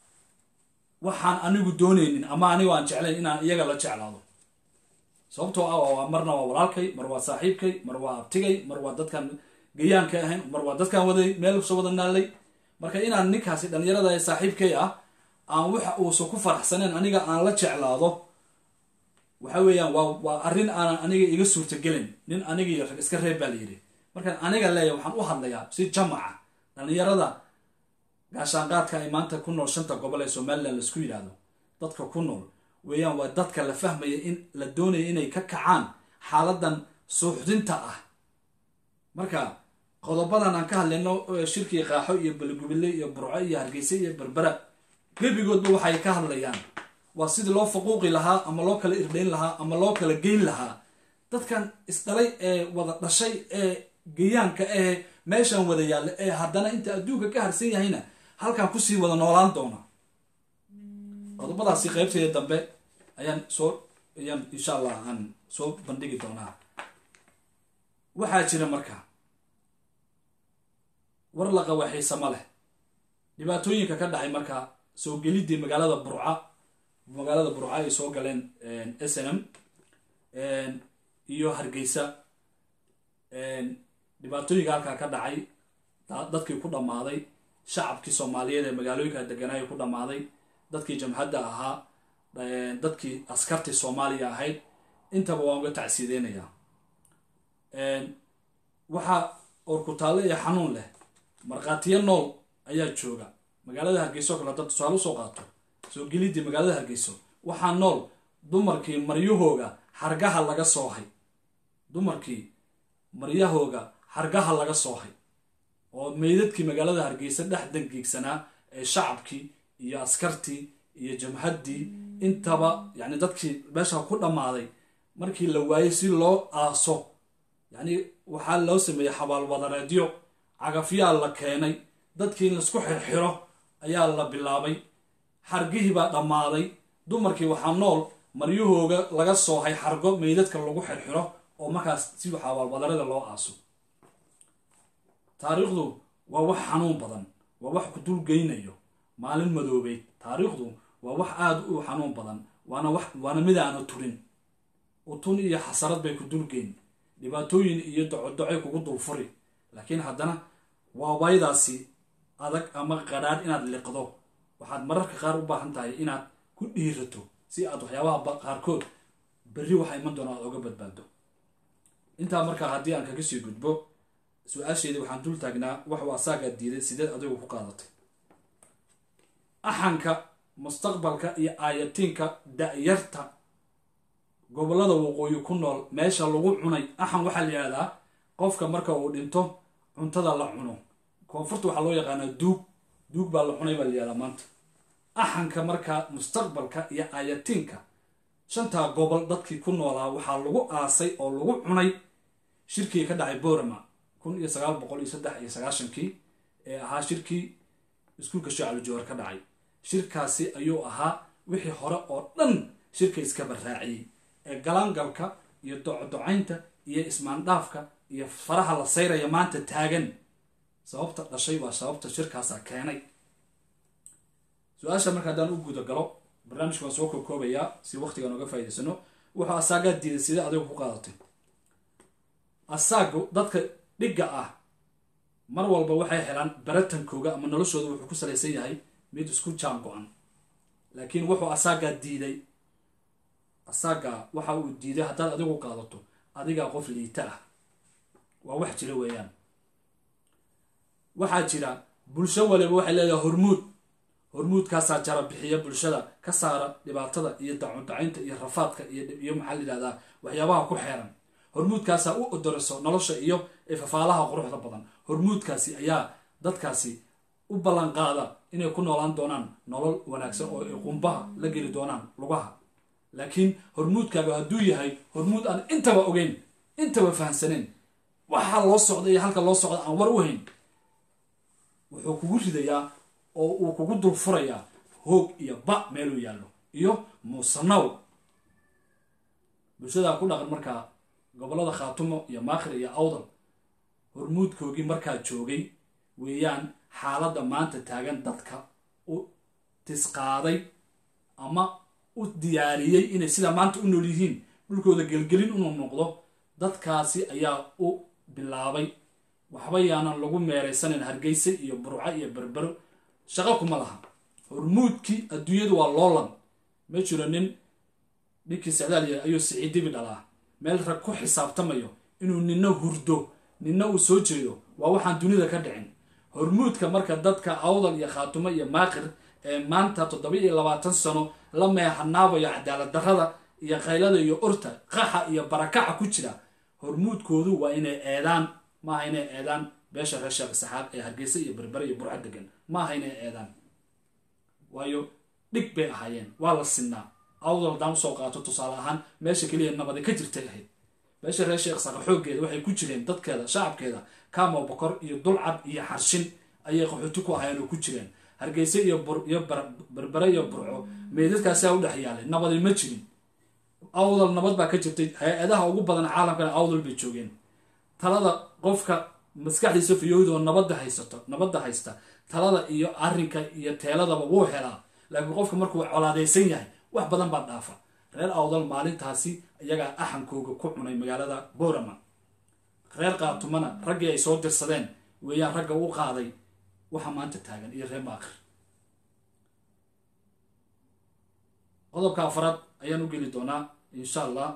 waxaan anigu doonaynin ama anigu aan jeclayn inaan iyaga la jeclaado sababtoo ah marna waa walaalkay mar waa saaxiibkay mar waa abtigay mar waa dadkan gayaanka ahayn mar waa dadkan waday meel soo wada naalay marka inaan ninkaasi dhalinyarada ee saaxiibkay ah aan waxa uusan ku faraxsaneen aniga aan la jeclaado waxa weeyaan waa waa arrin aanan aniga iga suurtagelin nin aniga iyo rag iska reeb baa la yidhi markaan aniga leeya waxaan u hadlayaa si jamaca dhalinyarada gaashaanqaadka ay maanta ku nool shanta gobol ee somalilan laisku yidhaahdo dadka ku nool weeyaan waa dadka la fahmaya in la doonaya inay ka kacaan xaaladan suuxdinta ah marka qodobadan aan ka hadlayno shirkii qaaxo iyo balgubile iyo burco iyo hargeysa iyo berbera gebigoodba waxay ka hadlayaan waa sidii loo faquuqi lahaa ama loo kala irdhayn lahaa ama loo kala geyn lahaa dadkan isdhalay ee wada dhashay ee geyaanka ee meeshan wada yaalla ee haddana inta adduunka ka harsan yahayna halkan kusii wada noolaan doona qodobadaasi qaybteeda dambe ayaan soo ayaan insha allah aan soo bandhigi doonaa waxaa jira marka war la qawaxiisama leh dhibaatooyinka ka dhacay marka soo gelidii magaalada burca magaalada burca ay soo galeen s n m iyo hargeysa dhibaatooyinka halkaa ka dhacay dadkii ku dhammaaday shacabkii soomaaliyeed ee magaalooyinka deganaayo ku dhammaaday dadkii jamhadda ahaa dadkii askartii soomaaliya ahayd intaba waan uga tacsiideynayaa waxaa orkutaalle iyo xanuun leh markhaatiyo nool ayaa jooga magaalada hargeyso o kale haddaad tusaale usoo qaato soo gelidii magaalada hargeyso waxaa nool dumarkii maryahooga xargaha laga soohay dumarkii maryahooga xargaha laga soohay oo meydadkii magaalada hargeysa dhex dangiigsanaa ee shacabkii iyo askartii iyo jamhaddii intaba yacni dadkii meesha ku dhammaaday markii la waayey si loo aaso yacni waxaa loo sameeyey xabaalwadareedyo cagafyaa la keenay dadkii in laisku xirxiro ayaa la bilaabay xargihii baa dhammaaday dumarkii waxaa nool maryahooga laga soohay xargo meydadka lagu xirxiro oo markaas si xabaalwadarada loo aaso taariikhdu waa wax xanuun badan waa wax ku dulgeynayo maalin madoobeyd taariikhdu waa wax aada u xanuun badan waana wax waana mid aana turin utun iyo xasarad bay ku dulgeyn dhibaatooyin iyo docodocay kugu dulfuri laakiin haddana waa waydaasi adag ama qadhaadh inaad liqdo waxaad mararka qaar u baahan tahay inaad ku dhiirato si aad waxyaabaha qaarkood berri waxa iman doona aad oga badbaado intaa markaa haddii aan kaga sii gudbo su-aasheedii waxaan dul taagnaa waxuu asaagaa diiday sideed adigu ku qaadatay axanka mustaqbalka iyo aayatiinka da-yarta gobollada waqooyi ku nool meesha lagu cunay axan waxaa la yihahdaa qofka marka uu dhinto cuntada la cuno koonfurta waxaa loo yaqaanaa duug duug baa la cunay baa la yihahdaa maanta axanka markaa mustaqbalka iyo aayatiinka shantaa gobol dadkii ku noolaa waxaa lagu aasay oo lagu cunay shirkii ka dhacay borama kun iyo sagaal boqol iyo saddex iyo sagaashankii ee ahaa shirkii iskuulka shacabuljawaar ka dhacay shirkaasi ayuu ahaa wixii hore oo dhan shirka iskaba raaciyey ee galaangalka iyo docodocaynta iyo ismaandhaafka iyo faraha la sayraya maanta taagan sababta dhashay waa sababta shirkaasaa keenay su-aasha marka haddaan u guda galo barnaamijka waan soo kookoobayaa si waqtigaan oga faa'idaysano wuxuu asaagaa diiday sidee adigu ku qaadatay asaagu dadka dhigga ah mar walba waxay helaan baratankooga ama noloshooda wuxuu ku salaysan yahay mid isku jaan go-an laakiin wuxuu asaagaa diiday asaagaa waxa uu diiday haddaad adigu qaadato adigaa qof liita ah waa wax jira weeyaan waxaa jira bulsho waliba waxay leedahay hormuud hormuudkaasaa jara bixiya bulshada ka saara dhibaatada iyo dacudacaynta iyo rafaadka iyo maxaa la yidhahdaa waxyaabaha ku xeeran hormuudkaasaa u odoriso nolosha iyo fafaalaha quruxda badan hormuudkaasi ayaa dadkaasi u ballan qaada inay ku noolaan doonaan nolol wanaagsan oo ay qumbaha la geli doonaan lugaha laakiin hormuudkaaga hadduu yahay hormuud aan intaba ogeyn intaba fahamsanayn waxaa loo socda iyo halka loo socda aan war u hayn wuxuu kugu ridayaa oo uu kugu dulfurayaa hoog iyo ba meeluu yaallo iyo muusanaw bulshadaa ku dhaqan markaa gobollada khaatumo iyo maakhir iyo awdal hormuudkoogii markaa joogay weeyaan xaaladda maanta taagan dadka u tisqaaday ama u diyaariyey inay sidaa maanta u nool yihiin dhulkooda gelgelin inuu noqdo dadkaasi ayaa u bilaabay waxba yaanan lagu meeraysanayn hargeysa iyo burco iyo berbero shaqo kuma laha hormuudkii adduunyadu waa loolan ma jiro nin ninkii sacdaaliya ayuu siciidibi dhalaa meel rag ku xisaabtamayo inuu nina hurdo nina uu soo jeedo waa waxaan dunida ka dhicin hormuudka marka dadka awdal iyo khaatumo iyo maaqir ee maanta toddoba iyo labaatan sano la meexanaabayo cadaalad darrada iyo qaylada iyo urta qaxa iyo barakaca ku jira hormuudkoodu waa inay eedaan maaha inay eedaan beesha reer sheekh saxaab ee hargeysa iyo berbere iyo burco degan maaha inay eedaan waayo dhig bay ahaayeen waa la sinnaa awdal haddaan usoo qaato tusaale ahaan meesha keliya nabadi ka jirtay ahayd beesha reer sheekh saqa xooggeeda waxay ku jireen dadkeeda shacabkeeda kaamo bokor iyo dulcad iyo xarshin ayay qaxooti ku ahaayeen oo ku jireen hargeysa iyo iyo berbere iyo burco meydadkaasaa u dhex yaalay nabadi ma jirin awdal nabad baa ka jirtay hay-adaha ugu badan caalamkana awdal bay joogeen talada qofka maskaxdiisa fiyowda oo nabadda haysato nabadda haysta talada iyo arrinka iyo teeladaba wuu helaa laakiin qofka markuu colaadaysan yahay wax badan baa dhaafa reer awdal maalintaasi iyagaa axankooga ku cunay magaalada boorama reer qaatumana raggii ay soo dirsadeen weeyaan ragga u qaaday waxa maanta taagan iyo reer maakir qodobka afraad ayaan u geli doonaa insha allah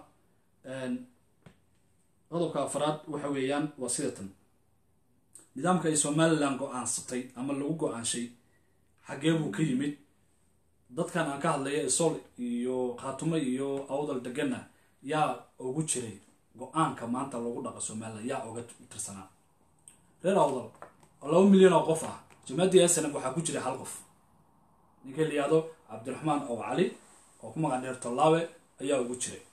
qodobka afraad waxa weeyaan waa sida tan nidaamka ay somalilan go-aansatay ama lagu go-aanshay xaggee buu ka yimid dadkan aan ka hadlaya isol iyo khaatumo iyo awdal degana yaa ugu jiray go-aanka maanta lagu dhaqa somalilan yaa uga tirsanaa reer awdal oo laba milyan oo qof ah jamaaddii snm waxaa ku jira hal qof ninka la yihahdo cabdiraxmaan ow cali oo ku magac dheer tallaawe ayaa ugu jiray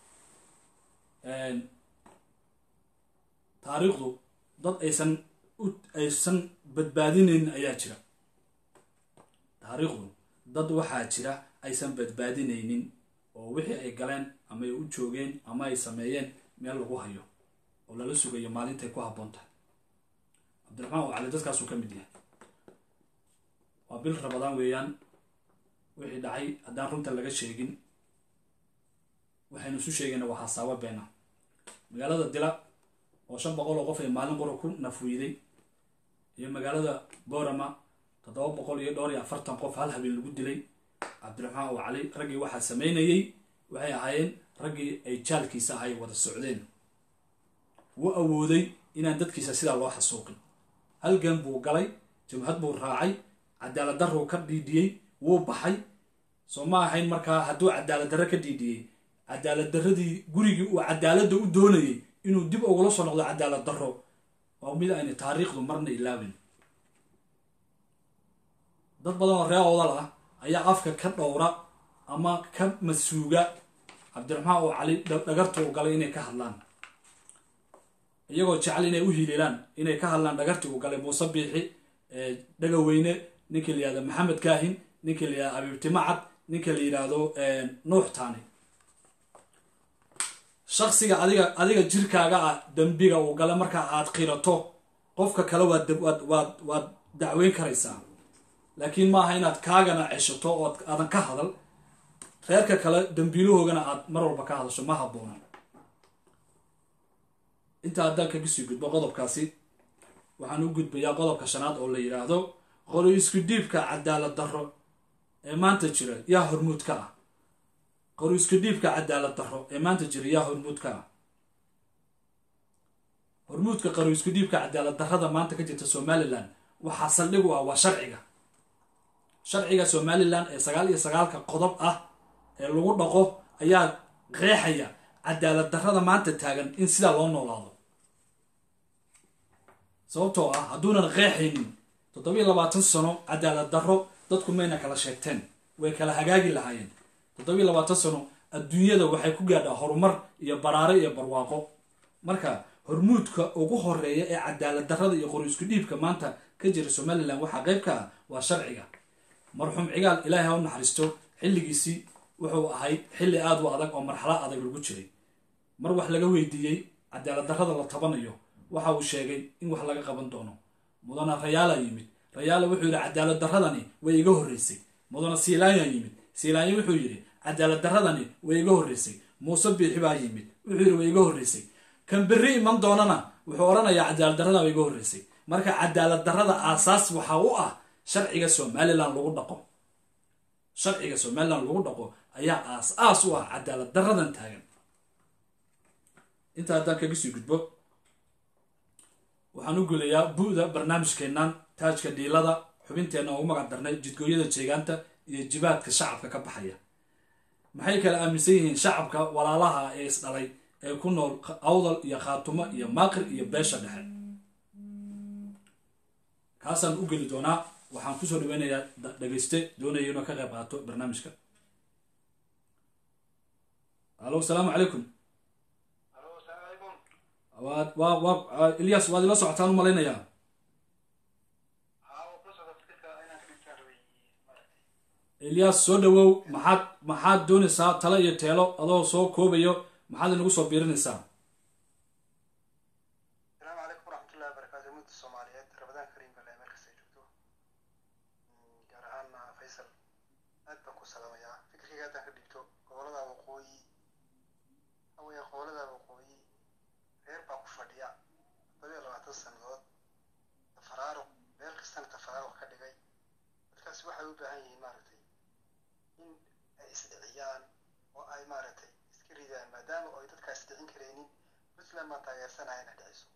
taariikhdu dad aysan aysan badbaadinaynin ayaa jira taariikhdu dad waxaa jira aysan badbaadinaynin oo wixii ay galeen ama ay u joogeen ama ay sameeyeen meel lagu hayo oo lala sugayo maalintay ku habboon tahay cabdiraxmaan ow cali dadkaasuu ka mid yahay waa bil rabadaan weeyaan wixii dhacay haddaan runta laga sheegin waxaynu isu sheegayna waa hasaawo beena magaalada dila oo shan boqol oo qof ay maalin qura ku nafwiiday iyo magaalada boorama toddoba boqol iyo dhowr iyo afartan qof hal habeen lagu dilay cabdiraxmaan ow cali raggii waxaa sameynayey waxay ahaayeen raggii ay jaalkiisa ahay wada socdeen wuu awooday inaan dadkiisa sidaa loo xasuuqin halgan buu galay jabhad buu raacay cadaalad darruu ka dhiidhiyey wuu baxay soo ma ahayn markaa hadduu cadaalad darre ka dhiidhiyey cadaalad darradii gurigii uu cadaaladda u doonayay inuu dib ugula soo noqdo cadaalad darro waa mid ayna taariikhdu marna ilaabin dad badan oo ree odal ah ayaa afka ka dhowra ama ka masuuga cabdiraxmaan oo cali dhagarta u galay inay ka hadlaan iyagoo jecel inay u hililaan inay ka hadlaan dhagartii uu galay muuse biixi dhagaweyne ninka la yihahdo maxamed kaahin ninka la yihahdo abiibtimacad ninka la yidhaahdo nuux taani shaksiga adiga adiga jirkaaga ah dembiga uu gala markaa aad qirato qofka kale waad waad waad dacweyn karaysaa laakiin maaha inaad kaagana ceshato oo aadan ka hadal reerka kale dembiilahoogana aad mar walba ka hadasho ma habboona intaa haddaan kaga sii gudbo qodobkaasi waxaan u gudbayaa qodobka shanaad oo la yidhaahdo qori isku dhiibka cadaalad darro ee maanta jira yaa hormuud ka ah qori isku dhiibka cadaalad darro ee maanta jira yaa hormuud ka ah hormuudka qori isku dhiibka cadaalad darrada maanta ka jirta somalilan waxaa saldhig u ah waa sharciga sharciga somalilan ee sagaal iyo sagaalka qodob ah ee lagu dhaqo ayaa qeexaya cadaalad darrada maanta taagan in sidaa loo noolaado sababtoo ah hadduunan qeexaynin toddobiyo labaatan sano cadaalad darro dadku mayna kala sheegteen way kala hagaagi lahaayeen toddobiyo labaatan sano adduunyada waxay ku gaadhaa horumar iyo baraare iyo barwaaqo marka hormuudka ugu horeeya ee cadaalad darrada iyo qori isku dhiibka maanta ka jira somalilan waxaa qayb ka ah waa sharciga marxuum cigaal ilaahay ha u naxariisto xilligiisii wuxuu ahayd xilli aad u adag oo marxalo adag lagu jiray mar wax laga weydiiyey cadaalad darrada la tabanayo waxa uu sheegay in wax laga qaban doono mudana rayaala yimid rayaala wuxuu yidhi cadaalad darradani way iga horreysay mudana siilaanya yimid siilaanya wuxuu yidhi cadaalad darradani way iga horreysay muuse biixi baa yimid wuxuu yidhi way iga horreysay kan berri iman doonana wuxuu odhanayaa cadaalad darrada way iga horreysay marka cadaalad darrada aasaas waxaa u ah sharciga somalilan lagu dhaqo sharciga somalilan lagu dhaqo ayaa aas-aas u ah cadaalad darradan taagan intaa haddaan kaga sii gudbo waxaan u gelayaa bu-da barnaamijkeennan taajka dhiilada xubinteenna ugu magac darnay jidgooyada jeegaanta iyo jibaadka shacabka ka baxaya maxay kala aaminsan yihiin shacabka walaalaha ee isdhalay ee ku nool awdal iyo khaatumo iyo maaqir iyo beesha dhexe kaasaan u geli doonaa waxaan kusoo dhaweynayaa dhegeyste doonaya inuu ka qayb qaato barnaamijka alo asalaamu calaykum waad waa waa ilyas waad ila socotaan u malaynayaa ilyas soo dhawow maxaad maxaad doonaysaa talo iyo teelo adoo soo koobayo maxaad inagu soo biirinaysaa asalaamu calaykum waraxmatullahi wabarakaatu ummadda soomaaliyeed rabadaan kariim bale meel kasta joogto gaar ahaana faysal aad baan ku salaamayaa fikirkayga haddaan ka dhigto gobolada waqooyi hawaya gobolada waqooyi reer baa ku fadhiya todobiyo labaatan sannadood tafaraaruq meel kastana tafaraaruq ka dhigay dadkaasi waxay u baahan yihiin maaragtay in ay isdhiciyaan oo ay maaragtay iska ridaan maadaama ay dadkaas dhicin karaynin puntland baan taageersanaya inay dhiciso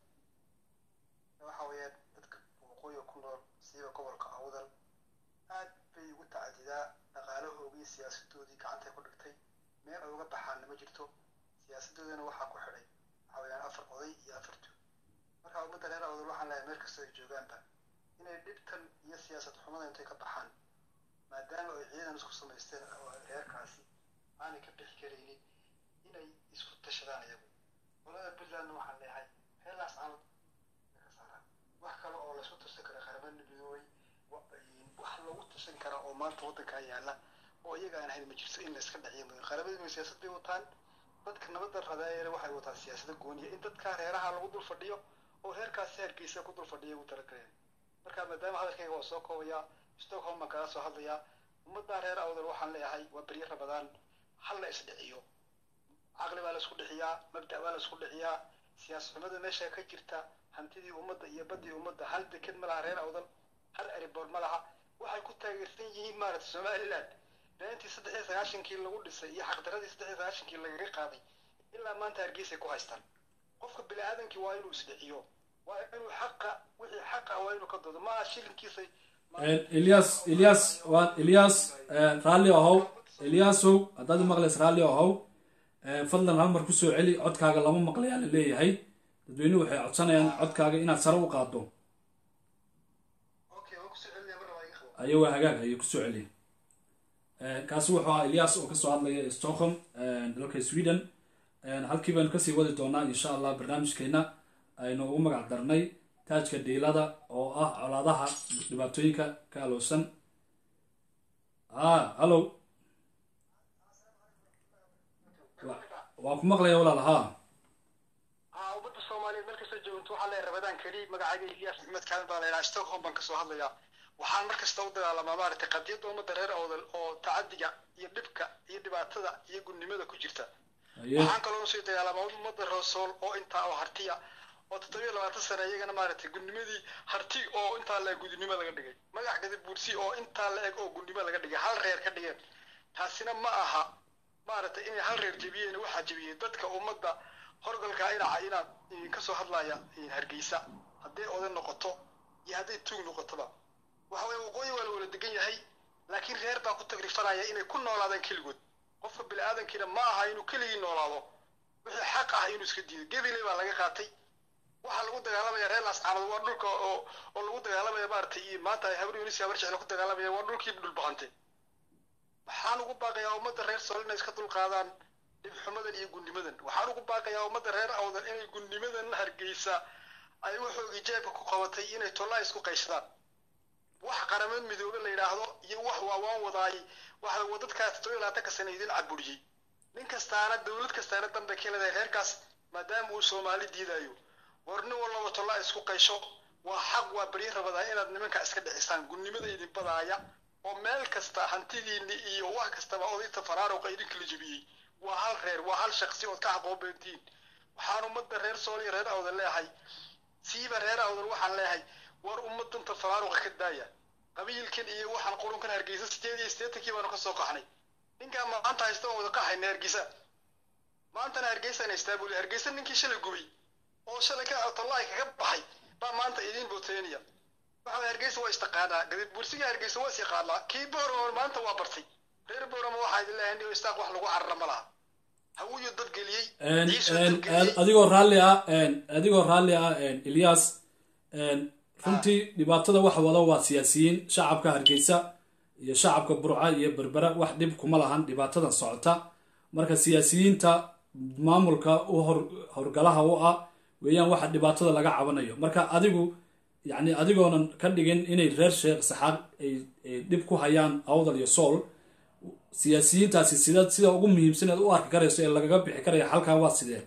waxa weeyaan dadka waqooyiga ku nool siiba gobolka awdal aad bay ugu tacadidaa dhaqaalahoogii siyaasadoodii gacantay ku dhigtay meel ay uga baxaanna ma jirto siyaasadoodana waxaa ku xidhay waxa weeyaan afar oday iyo afar tuug marka ummadda reer awdal waxaan leeyahay meel kastoo ay joogaanba inay dhibtan iyo siyaasad xumada intay ka baxaan maadaama ay ciidan isku samaysteen oo reerkaasi aanay ka bixi karaynin inay isku tashadaan iyagu qolada puntlandna waxaan leeyahay heelaas aanad ka saaraan wax kale oo laysku tirsan kara qaramada midoobay wax lagu tirsan kara oo maanta waddankaa yaalla oo iyaga aan ahayn ma jirto in layska dhaciyo mudan qaramada midoobay siyaasad bay wataan dadka nabadda rabeeyana waxay wataan siyaasada gooniya in dadkaa reeraha lagu dul fadhiyo oo reerkaasi hargeysa ku dul fadhiya ugu talagaleen marka maadaama hadalkayga waa soo koobayaa stockholm baan kaga soo hadlayaa ummaddaa reer awdal waxaan leeyahay waa beryo rabadaan hal la isdhiciyo caqli baa la isku dhixiyaa mabda' baa la isku dhixiyaa siyaasad xumada meesha ka jirta hantidii ummadda iyo baddii ummadda hal deked ma laha reer awdal hal eriboor ma laha waxay ku taageersan yihiin maaragta somaliland beentii saddex iyo sagaashankii lagu dhisay iyo xaqdaradii saddex iyo sagaashankii lagaga qaaday ilaa maanta hargeysay ku haystaan qofka bini aadamkii waa inuu isdhiciyo waa inuu xaqa wixii xaqa waa inuu ka doodo maaha shilinkiisay ilyas ilyas waa ilyas raalli ahow ilyasow haddaad u maqlays raalli ahow fadlan hal mar kusoo celi codkaaga lama maqlayaa la leeyahay dadweynuhu waxay codsanayaan codkaaga inaad sare u qaado ayo waa hagaag ayay kusoo celiya kaasi wuxuu ahaa ilyas oo kasoo hadlaya stockholm dalka sweden halkii baynu kasii wadi doonaa insha allah barnaamijkeena aynu ugu magac darnay taajka dhiilada oo ah colaadaha dhibaatooyinka ka alowsan a hallo waa ku maqlaya walaal haa haa ummadda soomaaliyeed meel kasta joogto waxaa leeyahay rabadaan kariim magacayga ilyas maxmed kaalin baa leeyahay stockholm baan kasoo hadlayaa waxaan mar kasta u dagaalamaa maaragtay qadiyadda ummadda reer awdal oo tacadiga iyo dhibka iyo dhibaatada iyo gudnimada ku jirta waxaan kaloo usii dagaalamaa ummadda roosool oo intaa oo hartiya oo toddobiyo labaatan sane iyagana maaragtay gudnimadii harti oo intaa la eg gudnimo laga dhigay magac gadi buursi oo intaa la eg oo gudnimo laga dhigay hal reer ka dhigeen taasina ma aha maaragtay inay hal reer jebiyeen waxaa jebiyey dadka ummadda horgalkaa inaca inaad kasoo hadlaya hargeysa hadday oday noqoto iyo hadday tuug noqotoba waxa weye waqooyi waa la wala degan yahay laakiin reer baa ku tagrifanaya inay ku noolaadaan keligood qofka bini aadamkiina ma aha inuu keligii noolaado wixii xaq ah inuu iska diido gabiley baa laga qaatay waxaa lagu dagaalamaya reer laascaanood waa dhulka oo oo lagu dagaalamaya maaragtay iyo maanta ay habar yunis habar jecla ku dagaalamaya waa dhulkii dhulbahantay waxaan ugu baaqayaa ummadda reer sool inay iska dulqaadaan dhibxumadan iyo gudnimadan waxaan ugu baaqayaa ummadda reer awdan inay gudnimadan hargeysa ay waxoogii jeebka ku qabatay inay tollaa isku qayshadaan wax qaramad midoobe la yidhaahdo iyo wax waawaan wadaay waxa wadadkaas todobiyo labaatanka sana idin caburiyey nin kastaana dowlad kastaana dambe ka leedahay reerkaas maadaama uu soomaali diidayo war nin walaba tollaa isku qaysho waa xaq waa beryo rabadaa inaad nimanka iska dhicisaan gudnimada idin badaaya oo meel kasta hantidiinni iyo wax kastaba odayta faraaruqa idinkala jebiyey waa hal reer waa hal shaqsi ood ka xaqoobeentihiin waxaan ummadda reer sool iyo reer awdal leeyahay siiba reer awdal waxaan leeyahay war ummadanta faraaruqa ka daaya qabiilkan iyo waxaan qurunkan hargeysa sideed iyo siddeetankii baanu ka soo qaxnay ninkaan maanta haysta waan wada qaxayna hargeysa maantana hargeysaan haystaa buli hargeysa ninkii shalay gubay oo shalay ka tollaay kaga baxay baa maanta idiin booteynaya waxa way hargeysa waa istaqaanaa gadib bursiga hargeysa waa is yaqaanaa kii boorama maanta waa bartay reer boorama waxaa idin leeyahay niyo istaaq wax lagu carara ma laha hawuyu dad geliyey ciisuu dad geliyey adigoo raalli ah adigoo raalli ah ilyas runtii dhibaatada waxa wada waa siyaasiyiin shacabka hargeysa iyo shacabka burca iyo berbera wax dhib kuma lahan dhibaatadan socota marka siyaasiyiinta maamulka u howrgalaha u ah weeyaan waxa dhibaatada laga cabanayo marka adigu yacni adigoonan ka dhigin inay reer sheekh saxaaq ay dhib ku hayaan awdal iyo sool siyaasiyiintaasi sida sida ugu muhiimsaneed u arki karayso ee lagaga bixi karaya halkaa waa sidee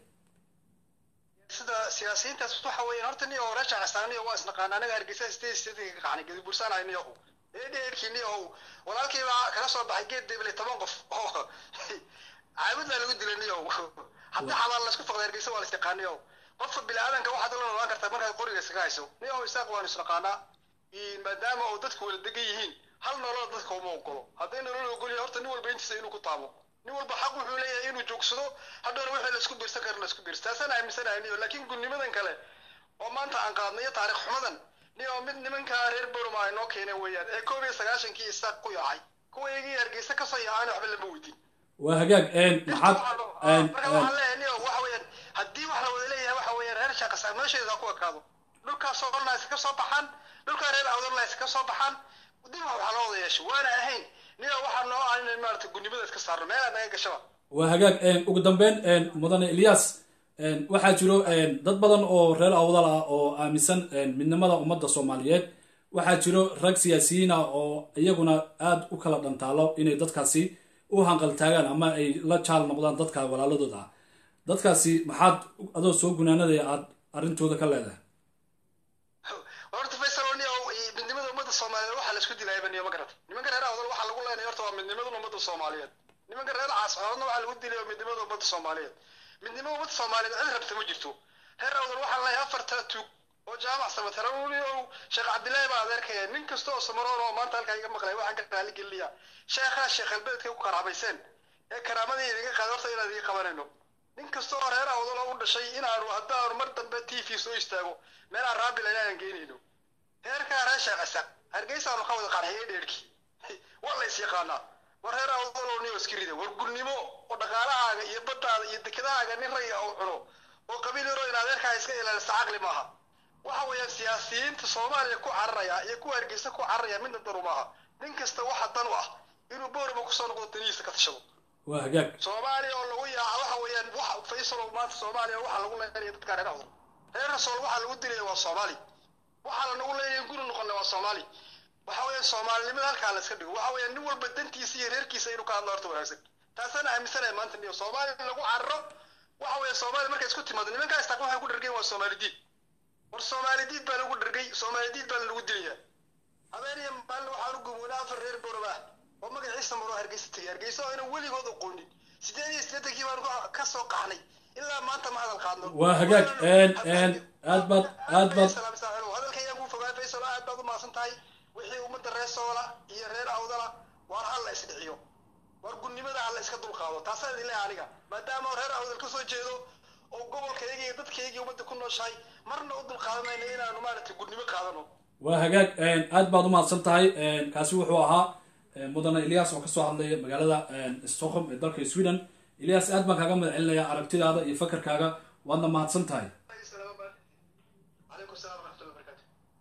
sida siyaasiyiintaas waxa weeyaan horta niyo reesha castaaniyo waa isnaqaana anaga hargeysa state state ka qacnay gadi bursaanay niyo eedheerkii niyo walaalkii baa kala soo baxay geed deble toban qof oo caabud baa lagu dilay niyo haddii xabaal laisku faqday hargeysa waa la istiqaaniyo qofka bini-aadanka waxaad ula noolaan kartaa markaad qoriga iskaga hayso niyo isaaq waanu isnaqaanaa maadaama oo dadku wala degan yihiin hal nolol dadka uma ogolo hadday nolol ogolyahay horta nin walba intiisa inuu ku taabo nin walba xaq wuxuu leeyahay inuu joogsado hadhoona wixii laisku biirsan kara laisku biirsa taasaan aaminsanahay niyo laakiin gudnimadan kale oo maanta aan qaadnay iyo taariikh xumadan niyo mid nimanka reer boroma ay noo keeneen weeyaan ee koob iyo sagaashankii isaaq ku yaacay kuwa iyagii hargeysa kasoo yaacayna waxba lama weydin waa hagaag maxaad marka waxaan leeyahay niyo waxa weeyaan haddii wax la wada leeyahay waxa weeyaan reer shaaqasa meesheeda ha ku ekaado dhulkaas oo dhan iska soo baxaan dhulkaa reer awdalna iska soo baxaan dib waxaa loo wada yeesho waana ahayn niyo waxaa noo ah inay maarata gudnimada iska saarno meelaa naga gashaba waa hagaag ugu dambeyn mudane ilyas waxaa jiro dad badan oo reer awdal ah oo aaminsan midnimada ummadda soomaaliyeed waxaa jiro rag siyaasiyiin ah oo iyaguna aada u kala dhantaalo inay dadkaasi u hanqaltaagaan ama ay la jaal noqdaan dadka walaaladooda ah dadkaasi maxaad adoo soo gunaanadaya aada arrintooda ka leedahay horta faysal niyo midnimada ummadda soomaaliyeed waxaa laisku dilayaba niyo ma garata nimanka reer awdal waxaa lagu leenay horta waa midnimada ummadda soomaaliyeed nimanka reer caascoodna waxaa lagu dilay midnimada ummadda soomaaliyeed midnimada ummadda soomaaliyeed cid rabta ma jirto reer awdal waxaa leeyahay afarta tuug oo jaamac samataraniyow sheekh cabdillaahi baa adeerkaya nin kasta oo samaroon oo maanta halkaa iga maqlay waxaan ka raali gelinayaa sheekhaa sheekh albeedkay ku karaabayseen ee karaamadii idiga qaad horta inaan idiga qabanayno nin kasta oo reer awdal oo u dhashay inaanu haddaanu mar dambe t v soo istaago meelaan raabil inaan geenayno reerkaa reer sheekh isaaq hargeysaanu ka wada qarxiyay dheerkii waa la is yaqaanaa war reer awdaloo niyo iska rida war gulnimo oo dhaqaalahaaga iyo baddaada iyo dekedahaaga nin raya oo cuno oo qabiil yaroo in adeerkaa iska ilaalisa caqli maaha waxa weeyaan siyaasiyiinta soomaaliya ku cararaya iyo kuwa hargeysa ku cararaya midna danu maaha nin kasta waxa dan u ah inuu boorama kusoo noqdo danihiisa ka tashado waa hagaag soomaaliya oo lagu yaaca waxa weeyaan wax faysalow maanta soomaaliya waxaa lagu leenaya dadka reer awdal reer rasool waxaa lagu dilaya waa soomaali waxaa lanagu leeyahay guri noqona waa soomaali waxa weeyaan soomaalinimada halkaa la iska dhigo waxa weeyaan nin walba dantiisa iyo reerkiisa inuu ka hadlo horta wanaagsan taasaan aaminsanaya maanta niyo soomaaliya lagu cararo waxa weeye soomaaliya markay isku timaado nimankaa istaaq waxay ku dhargeen waa soomaali diid war soomaali diid baa lagu dhargay soomaali diid baa lagu dilayaa habeeniya maalin waxaan u gumweyna afar reer boroba ah oo magaciisa maro hargeysa tegay hargeysa oo aynan weligood aqoonin sideed iyo siddeetankii baan ka soo qaxnay ilaa maanta ma hadal qaadno waa hagaag aad baad aad baad hadalka ayaan kuu fogaa faysal aad baad u maasan tahay wixii ummadda reer soola iyo reer awdala waar hal la isdhiciyo war gudnimada ha la iska dulqaado taasaa idin leeyahay aniga maadaama reer awdal ka soo jeedo oo gobolkayga iyo dadkayga ummadda ku nooshahay marna u dulqaadanayno inaanu maaragtay gudnimo qaadano waa hagaag aad baad u mahadsan tahay kaasi wuxuu ahaa mudane ilyas oo kasoo hadlaya magaalada stockholm ee dalka sweden ilyas aad baan kaaga mahad celinayaa aragtidaada iyo fakarkaaga waadna mahadsan tahay calaykum salaam waraxmatullahi wabarakatu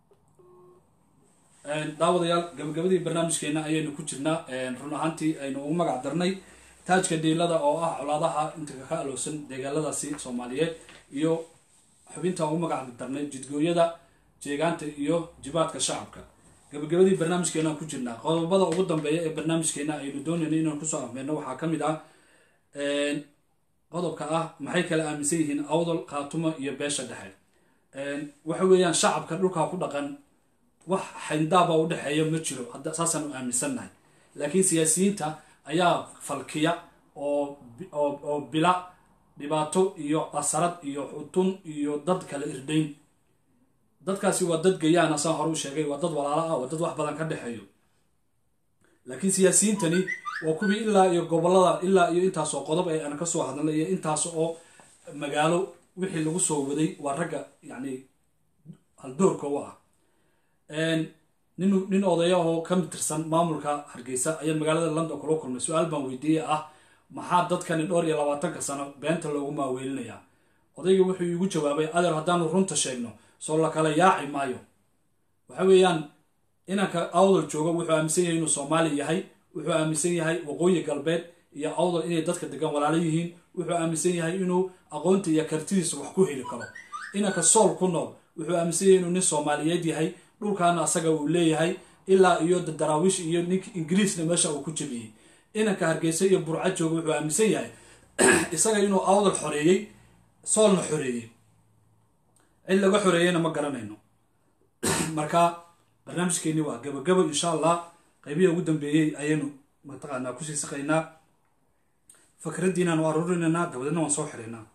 daawadayaal gabagabadii barnaamijkeena ayaynu ku jirnaa run ahaantii aynu ugu magac darnay taajka dhiilada oo ah colaadaha inta ka alowsan deegaaladaasi soomaaliyeed iyo xubinta ugu magac darnay jidgooyada jeegaanta iyo jibaadka shacabka gabagabadii barnaamijkeena ku jirnaa qodobada ugu dambeeya ee barnaamijkeena aynu doonayna inaan kusoo afmeerno waxaa ka mid ah qodobka ah maxay kala aaminsan yihiin awdal khaatuma iyo beesha dhexe waxa weeyaan shacabka dhulkaa ku dhaqan wax xayndaaba u dhexeeya ma jiro hadda saasaan u aaminsannahay laakiin siyaasiyiinta ayaa falkiya oo oo bila dhibaato iyo asarad iyo xutun iyo dad kala irdayn dadkaasi waa dad gayaana saan hore u sheegay waa dad walaalo ah waa dad wax badan ka dhexeeyo laakiin siyaasiyiintani waa kuwii ilaa iyo gobolada ilaa iyo intaasoo qodob ee aan kasoo hadnay iyo intaas oo magaalo wixii lagu soo waday waa ragga yacni haldoorka u ah nin nin odaya oo ka tirsan maamulka hargeysa ayaa magaalada london kula kulmay su-aal baan weydiiyey ah maxaa dadkani dhowr iyo labaatanka sano beenta loogu maaweelinayaa odayga wuxuu iigu jawaabay adeer haddaanu runta sheegno soo la kala yaaci maayo waxa weeyaan inanka awdal jooga wuxuu aaminsan yahay inuu soomaali yahay wuxuu aaminsan yahay waqooyi galbeed iyo awdal inay dadka degan walaalo yihiin wuxuu aaminsan yahay inuu aqoonta iyo kartidiisa wax ku heli karo inanka sool ku nool wuxuu aaminsan yahay inuu nin soomaaliyeed yahay dhulkaana asaga uu leeyahay ilaa iyo daraawiish iyo ninka ingiriisna meesha uu ku jebiyey inanka hargeysa iyo burca jooga wuxuu aaminsan yahay isaga inuu awdal xoreeyey soolna xoreeyey cid laga xoreeyeyna ma garanayno marka barnaamijkeeni waa gabagabo insha allah qeybihi ugu dambeeyey ayaynu mataqaanaa kusii saqaynaa fakraddiinaan u aruurinaynaa dabadeedna waan soo xiraynaa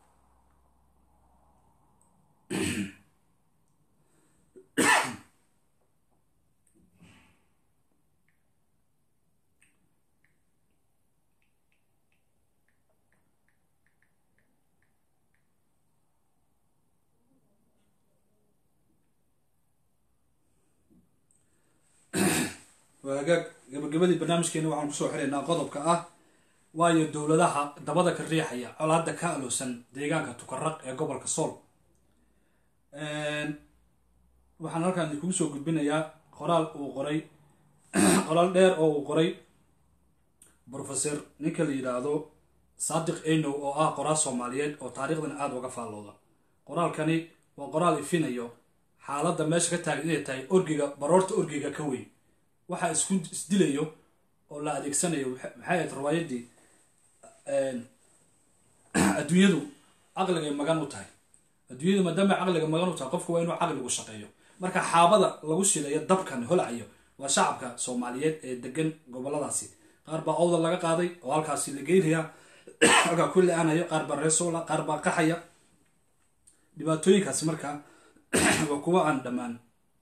waagaag gabagabadii barnaamijkeena waxaan kusoo xiraynaa qodobka ah waayo dowladaha dabada ka riixaya colaada ka aloosan deegaanka tukaraq ee gobolka sool waxaan halkaan idinkugu soo gudbinayaa qoraal uu qoray qoraal dheer oo uu qoray brofeser ninka la yidhaahdo saadiq enow oo ah qoraal soomaaliyeed oo taariikhdan aada uga faallooda qoraalkani waa qoraal ifinayo xaaladda meesha ka taagan inay tahay orgiga baroorta orgiga ka weyn waxaa isku isdilayo oo la adeegsanayo maxay ahayd riwaayaddii adduunyadu caqligay magan u tahay adduunyadu maadaama caqliga magan u tahay qofku waa inuu caqligu shaqeeyo marka xaabada lagu shilayo dabkan holacayo waa shacabka soomaaliyeed ee degan goboladaasi qaar baa owda laga qaaday oo halkaasi la geynaya halkaa ku le-aanayo qaar baa reesoola qaar baa qaxaya dhibaatooyinkaasi markaa waa kuwa aan dhammaan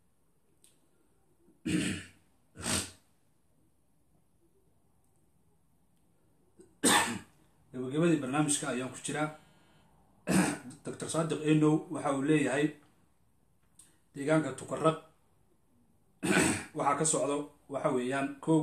gabagabadii barnaamijka ayaan ku jiraa doctor saadiq enow waxa uu leeyahay deegaanka tukaraq waxaa ka socdo waxa weeyaan kow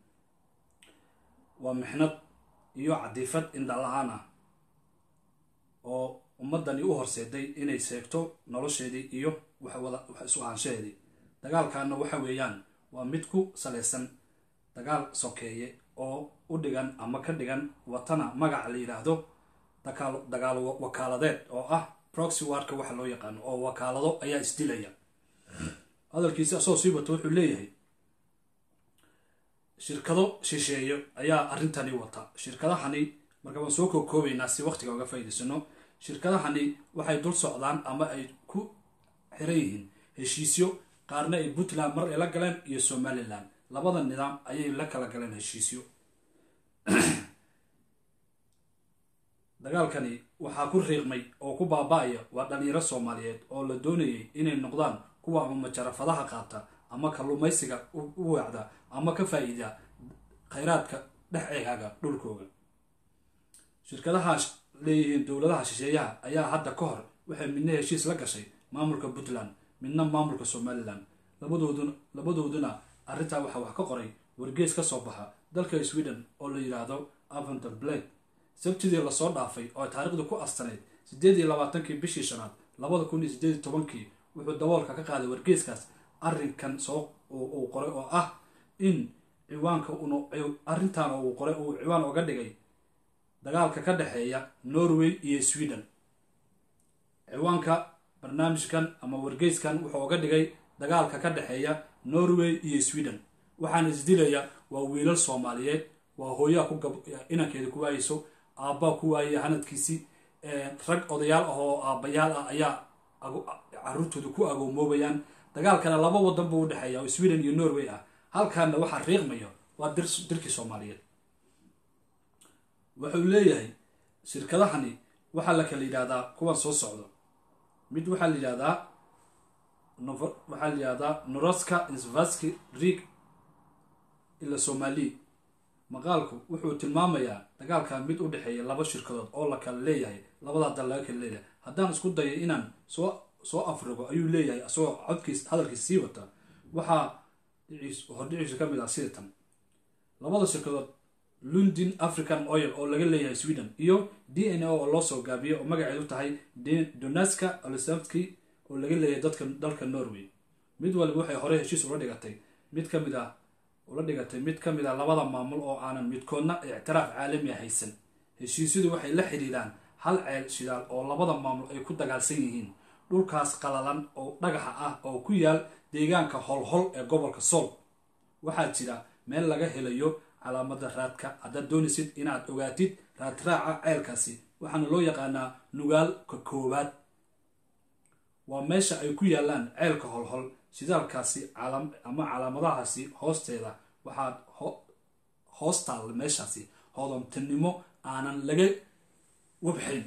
waa mixnad iyo cadiifad indhala-aan ah oo ummadani u horseeday inay seegto nolosheedii iyo waxwada wax isu ahaanshaheedii dagaalkaana waxa weeyaan waa mid ku salaysan dagaal sokeeye oo u dhigan ama ka dhigan watana magaca la yidhaahdo dagaal wakaaladeed oo ah proxy wardka waxa loo yaqaano oo wakaalado ayaa isdilaya hadalkiisi asoo sii wato wuxuu leeyahay shirkado shisheeyo ayaa arrintani wata shirkadahani marka waan soo kookoobaynaa si waqtiga uga faa'idaysano shirkadahani waxay dul socdaan ama ay ku xiran yihiin heshiisyo qaarna ay puntland mar ay la galeen iyo somalilan labada nidaam ayay la kala galeen heshiisyo dagaalkani waxaa ku riiqmay oo ku baaba-aya waa dhalinyaro soomaaliyeed oo la doonayay inay noqdaan kuwa ama majarafadaha qaata ama kalluumaysiga u weecda ama ka faa-iida khayraadka dhex eegaaga dhulkooga shirkadaha leeyihiin dowladaha shisheeyaha ayaa hadda ka hor waxay midna heshiis la gashay maamulka puntland midna maamulka somalilan labadooduna labadooduna arrintaa waxaa wax ka qoray wargees ka soo baxa dalka sweden oo la yidhaahdo aventer blake sabtidii lasoo dhaafay oo taariikhdu ku astanayd siddeed iyo labaatankii bishii shanaad labada kun iyo siddeed iyo tobankii wuxuu daboolka ka qaaday wargeeskaas arrinkan soo uu qoray oo ah in ciwaanka un arrintan uu qoray uu ciwaan uga dhigay dagaalka ka dhexeeya norway iyo sweden ciwaanka barnaamijkan ama wargeyskan wuxuu uga dhigay dagaalka ka dhexeeya norway iyo sweden waxaana isdilaya waa wiilal soomaaliyeed waa hooyaa ku inankeeda ku waayeyso aabbaa ku waayaya hanadkiisii rag odayaal ah oo aabbayaal ah ayaa caruurtooda ku agoomoobayaan dagaalkana laba wadan buu udhexeeya oo sweden iyo norway ah halkaana waxaa riiqmaya waa dirkii soomaaliyeed wuxuu leeyahay shirkadahani waxaa la kala yidhahdaa kuwan soo socdo mid waxaa la yidhahdaa waxaa la yidhahdaa noroska insvaski rig ila somali maqaalku wuxuu tilmaamayaa dagaalkan mid u dhexeeya laba shirkadood oo la kala leeyahay labadaa dal laga kala leeyahay haddaan isku dayo inaan soo soo afrigo ayuu leeyahay asagoo codkiis hadalkiis sii wata waxaa hordhiciisu ka mid ah sida tan labada shirkadood london african oil oo laga leeyahay sweden iyo d n o oo loo soo gaabiyo oo magaceedu tahay donaska olsavski oo laga leeyahay dadka dalka norway mid waliba waxay hore heshiis ula dhigatay mid ka mid ah ula dhigatay mid ka mid ah labada maamul oo aanan midkoodna ictiraaf caalami haysan heshiisyadu waxay la xidhiidhaan hal ceel shidaal oo labada maamul ay ku dagaalsan yihiin dhulkaas qalalan oo dhagaxa ah oo ku yaal deegaanka holhol ee gobolka sool waxaa jira meel laga helayo calaamada raadka haddaad doonaysid inaad ogaatid raadraaca ceelkaasi waxaana loo yaqaanaa nugaalka koowaad waa meesha ay ku yaalaan ceelka holhol shidaalkaasi ama calaamadahaasi hoosteeda waxaad hoos taalla meeshaasi hodantinimo aanan laga wabxayn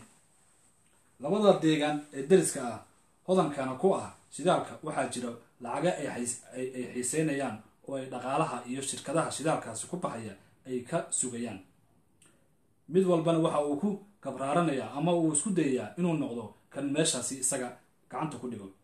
labada deegaan ee dariska ah hodankana ku ah shidaalka waxaa jira lacaga ay xiiseynayaan oo ay dhaqaalaha iyo shirkadaha shidaalkaasi ku baxaya ay ka sugayaan mid walbana waxa uu ku kabraaranayaa ama uu isku dayayaa inuu noqdo kan meeshaasi isaga gacanta ku dhigo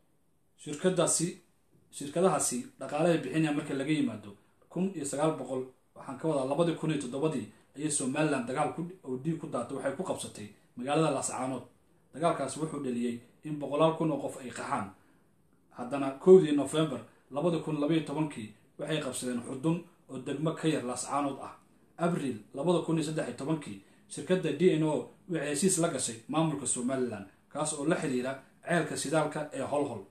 shirkadaasi shirkadahaasi dhaqaalahay bixinaya marka laga yimaado kun iyo sagaal boqol waxaan ka wadaa labadii kun iyo toddobadii ayay somalilan dagaal oo dhiig ku daatay waxay ku qabsatay magaalada laascaanood dagaalkaasi wuxuu dhaliyey in boqolaal kun oo qof ay qaxaan haddana kowdii nofembar labada kun labaiyo tobankii waxay qabsadeen xudun oo degmo ka yar laascaanood ah abril labada kun iyo saddex iyo tobankii shirkadda d n o waxay heshiis la gashay maamulka somalilan kaas oo la xiriira ceelka shidaalka ee holhol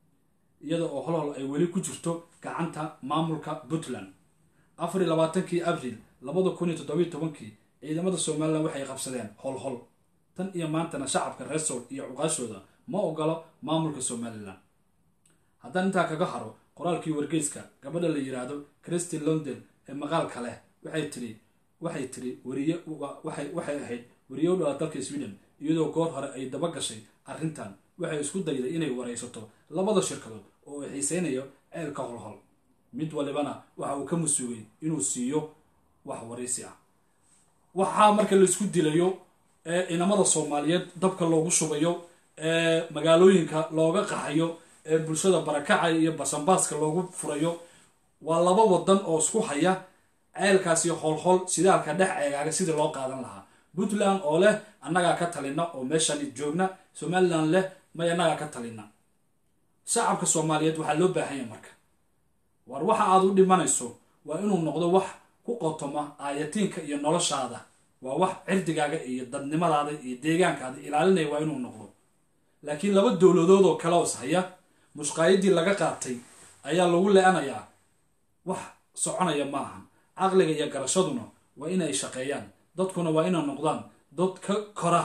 iyada oo holhol ay weli ku jirto gacanta maamulka puntland afar iyo labaatankii abril labada kun iyo toddobiyo tobankii ciidamada somalilan waxay qabsadeen holhol tan iyo maantana shacabka reer sool iyo cuqaashooda ma ogolo maamulka somalilan haddaan intaa kaga haro qoraalkii wargeyska gabadha la yiraahdo christy london ee maqaalka leh waxay tiri waxay tiri wariye waxay ahayd wariye u dhala dalka sweden iyadoo goor hore ay daba gashay arrintan waxay isku dayday inay waraysato labada shirkadood oo ay xiiseynayo ceelka holhol mid walibana waxa uu ka masuugay inuu siiyo wax waraysi ah waxaa marka laisku dilayo ee inamada soomaaliyeed dabka loogu shubayo ee magaalooyinka looga qaxayo ee bulshada barakacaya iyo basanbaaska loogu furayo waa laba wadan oo isku haya ceelkaasi holhol shidaalka dhex eegaaga sidii loo qaadan lahaa puntland oo leh annagaa ka talina oo meeshani joogna somalilan leh may annagaa ka talina shacabka soomaaliyeed waxaa loo baahanya marka war waxa aad u dhimanayso waa inuu noqdo wax ku qotoma aayatiinka iyo noloshaada waa wax cirdigaaga iyo dadnimadaada iyo deegaankaada ilaalinaya waa inuu noqdo laakiin laba dowladood oo kale os haya mushqaayadii laga qaatay ayaa lagu le-anayaa wax soconaya ma ahan caqliga iyo garashaduna waa inay shaqeeyaan dadkuna waa inay noqdaan dad ka kora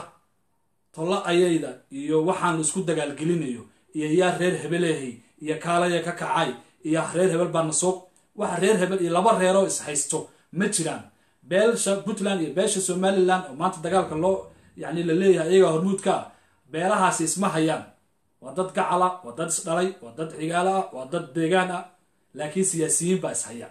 tollo ayayda iyo waxaan laisku dagaalgelinayo iyo yaa reer hebelehay iyo kaalaya ka kacay iyo reer hebel baana soo waxa reer hebel iyo laba reeroo is haysto ma jiraan beelsha puntland iyo beesha somalilan oo maanta dagaalka loo yani la leeyahay iyagaa hormuudka ah beelahaasi isma hayaan waa dad gacala waa dad isdhalay waa dad xigaalo ah waa dad deegaan ah laakiin siyaasiyiin baa ishaya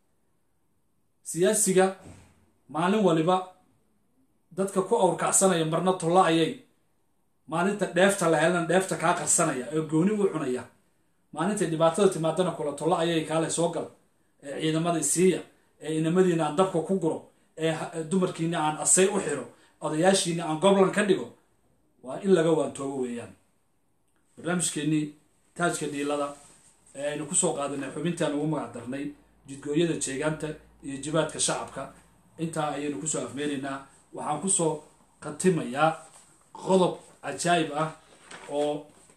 siyaasiga maalin waliba dadka ku awrkacsanaya marna tollo ayay maalinta dheefta la helana dheefta kaa qarsanaya oo gooni u cunaya maalintay dhibaatada timaadana kula tollo ayay kaale soo gal ee ciidamada isiiya ee inamadiina aan dabka ku guro ee dumarkiina aan asay u xiro odayaashiina aan goblan ka dhigo waa in laga waantoobo weeyaan barnaamijkeenii taajka dhiilada ee aynu kusoo qaadanay xubintaan ugu magac darnay jidgooyada jeegaanta iyo jibaadka shacabka intaa ayaynu kusoo afmeeraynaa waxaan kusoo khatimayaa qodob cajaayib ah oo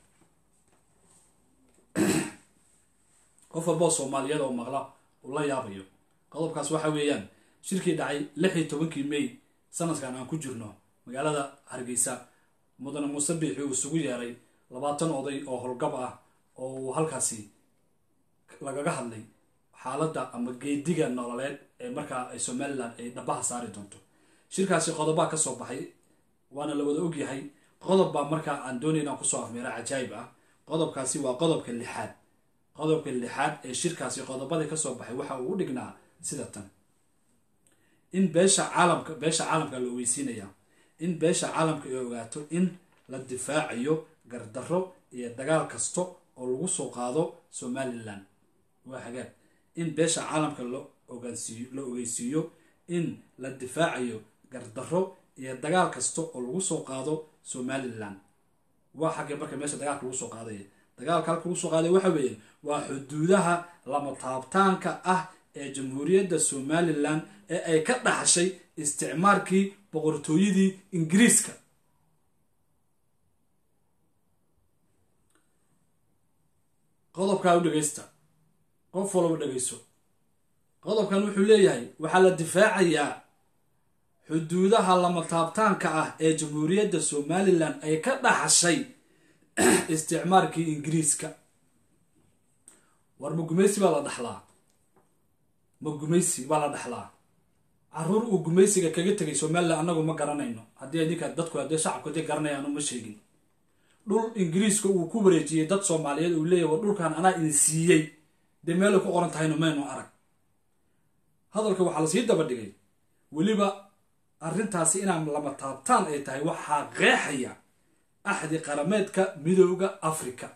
qof walboo soomaaliyeed oo maqla uu la yaabayo qodobkaas waxa weeyaan shirkii dhacay lix iyo tobankii may sanadkan aan ku jirno magaalada hargeysa mudane muuse biixi uu isugu yeeray labaatan oday oo howlgab ah oo uu halkaasi lagaga hadlay xaaladda ama geediga nololeed ee markaa ay somalilan ay dhabaha saari doonto shirkaasi qodobaa ka soo baxay waana la wada ogyahay qodob baa markaa aan doonayna kusoo afmeera cajaayib ah qodobkaasi waa qodobka lixaad qodobka lixaad ee shirkaasi qodobadii kasoo baxay waxa uu u dhignaa sida tan in beesha caalamka beesha caalamka la ogeysiinaya in beesha caalamka ay ogaato in la difaacayo gardarro iyo dagaal kasta oo lagu soo qaado somalilan waa hagaag in beesha caalamka la ogaansiiyo la ogeysiiyo in la difaacayo gardarro iyo dagaal kasta oo lagu soo qaado somalilan waa xaggee marka meesha dagaalka lagu soo qaadaya dagaalka halka lagu soo qaadaya waxa weeye waa xuduudaha lama taabtaanka ah ee jamhuuriyadda somalilan ee ay ka dhaxashay isticmaalkii boqortooyadii ingiriiska qodobkaa u dhegeysta qof walaba dhegeyso qodobkan wuxuu leeyahay waxaa la difaacayaa xuduudaha lama taabtaanka ah ee jamhuuriyadda somalilan ay ka dhaxashay isticmaalkii ingiriiska war ma gumaysi baa la dhaxlaa ma gumaysi baa la dhaxlaa caruur uu gumaysiga kaga tegay somalilan annagu ma garanayno haddii idinka dadku haddii shacabku haddii garanayaanu ma sheegin dhul ingiriiska uu ku wareejiyey dad soomaaliyeed uu leeyahy war dhulkan anaa idin siiyey dee meelay ku qoran tahayno maynu arag hadalka waxaa lasii daba dhigay weliba arrintaasi inaan lama taabtaan ay tahay waxaa qeexaya axdi qarameedka midooda africa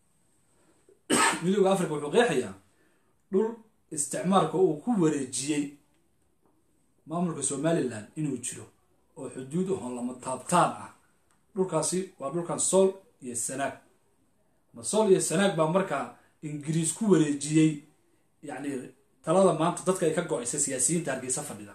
midooda africa wuxuu qeexayaa dhul isticmaalka uu ku wareejiyey maamulka somalilan inuu jiro oo xuduud ahon lama taabtaan ah dhulkaasi waa dhulkan sool iyo sanaag ma sool iyo sanaag baa markaa ingiriis ku wareejiyey yacni talada maanta dadka ay ka go-aysa siyaasiyiinta hargeysa fadhida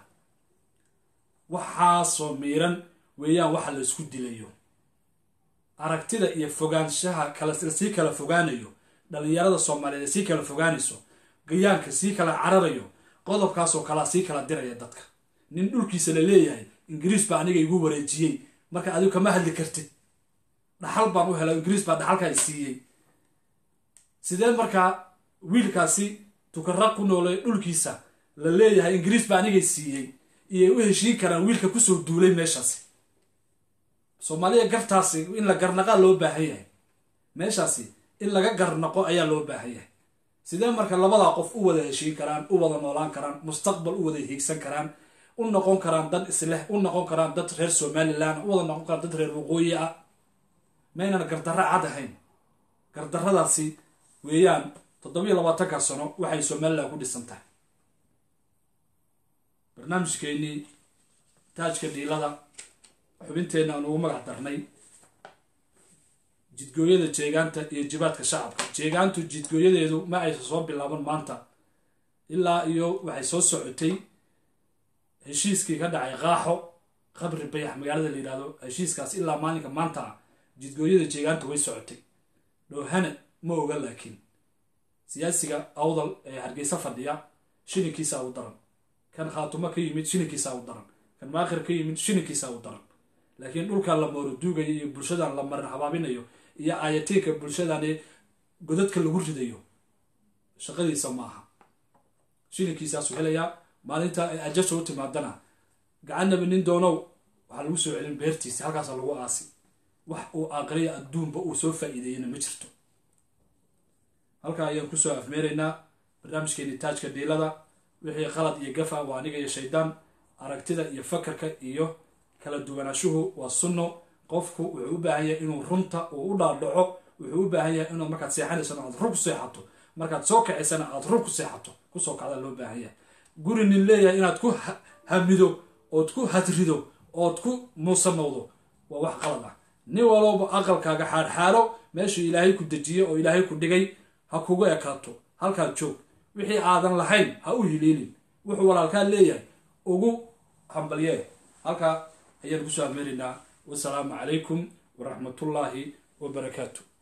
waxaasoo miiran weeyaan waxa la isku dilayo aragtida iyo fogaanshaha kalasii kala fogaanayo dhalinyarada soomaaliyeed sii kala fogaanayso gayaanka sii kala cararayo qodobkaasoo kalaa sii kala diraya dadka nin dhulkiisa la leeyahay ingiriis baa aniga igu wareejiyey marka adigu kama hadli kartid dhaxal baan u hela ingiriis baa dhaxalka ay siiyey sidee markaa wiilkaasi tukara ku noolay dhulkiisa la leeyahay ingiriis baa anigay siiyey iyay u heshiin karaan wiilka kusoo duulay meeshaasi soomaaliya gartaasi in la garnaqaa loo baahan yahay meeshaasi in laga garnaqo ayaa loo baahan yahay sidee marka labadaa qof u wada heshiin karaan u wada noolaan karaan mustaqbal u wada hiigsan karaan u noqon karaan dad isleh u noqon karaan dad reer somalilan u wada noqon karaan dad reer waqooyi ah maynan gardarro cad ahayn gardarradaasi weeyaan toddobiyo labaatanka sano waxay somalilan ku dhisan tahay barnaamijkeennii taajka dhiilada xubinteenna aan ugu magac darnay jidgooyada jeegaanta iyo jibaadka shacabka jeegaantu jidgooyadeedu ma aysan soo bilaaban maanta ilaa iyo waxay soo socotay heshiiskii ka dhacay qaaxo qabri bayax magaalada la yidhahdo heshiiskaas ilaa maalinka maanta ah jidgooyada jeegaanta way socotay dhoohane ma oga laakiin siyaasiga awdal ee hargeysa fadhiya shilinkiisa u daran kan khaatumo ka yimid shilinkiisa u daran kan maakhir ka yimid shilinkiisa u daran laakiin dhulkan la mooraduugayo iyo bulshadan la marin habaabinayo iyo aayatiinka bulshadan godadka lagu ridayo shaqadiisa ma aha shilinkiisaasuu helayaa maalinta ay ajasha u timaadana gacanaba nin doonow waxaa lagu soo celin beertiisa halkaasa lagu aasi wax uu aaqriya adduunba uu soo faa'iideeyana ma jirto halkaa ayaan kusoo afmeeraynaa barnaamijkeeni taajka dhiilada wixii qalad iyo gafa waa aniga iyo shaydaan aragtida iyo fakarka iyo kala duwanaashuhu waa sunno qofku wuxuu u baahan yahay inuu runta uu u dhaadhaco wuxuu u baahan yahay inaad markaad seexanaysana aad run ku seexato markaad soo kacaysana aad run ku seexato kusoo kacdaa loo baahan yahay guri nin leeyahay inaad ku hamido ood ku hadrido ood ku muusanowdo waa wax qalad ah nin walowba aqalkaaga xaadxaalo meeshuu ilaahay ku dejiyey oo ilaahay ku dhigay ha kugu ekaato halkaad joog wixii aadan lahayn ha u hiliilin wuxuu walaalkaa leeyahay ugu hambalyee halkaa ayaan kusoo ameeraynaa wasalaamu calaykum waraxmatullaahi wabarakaatu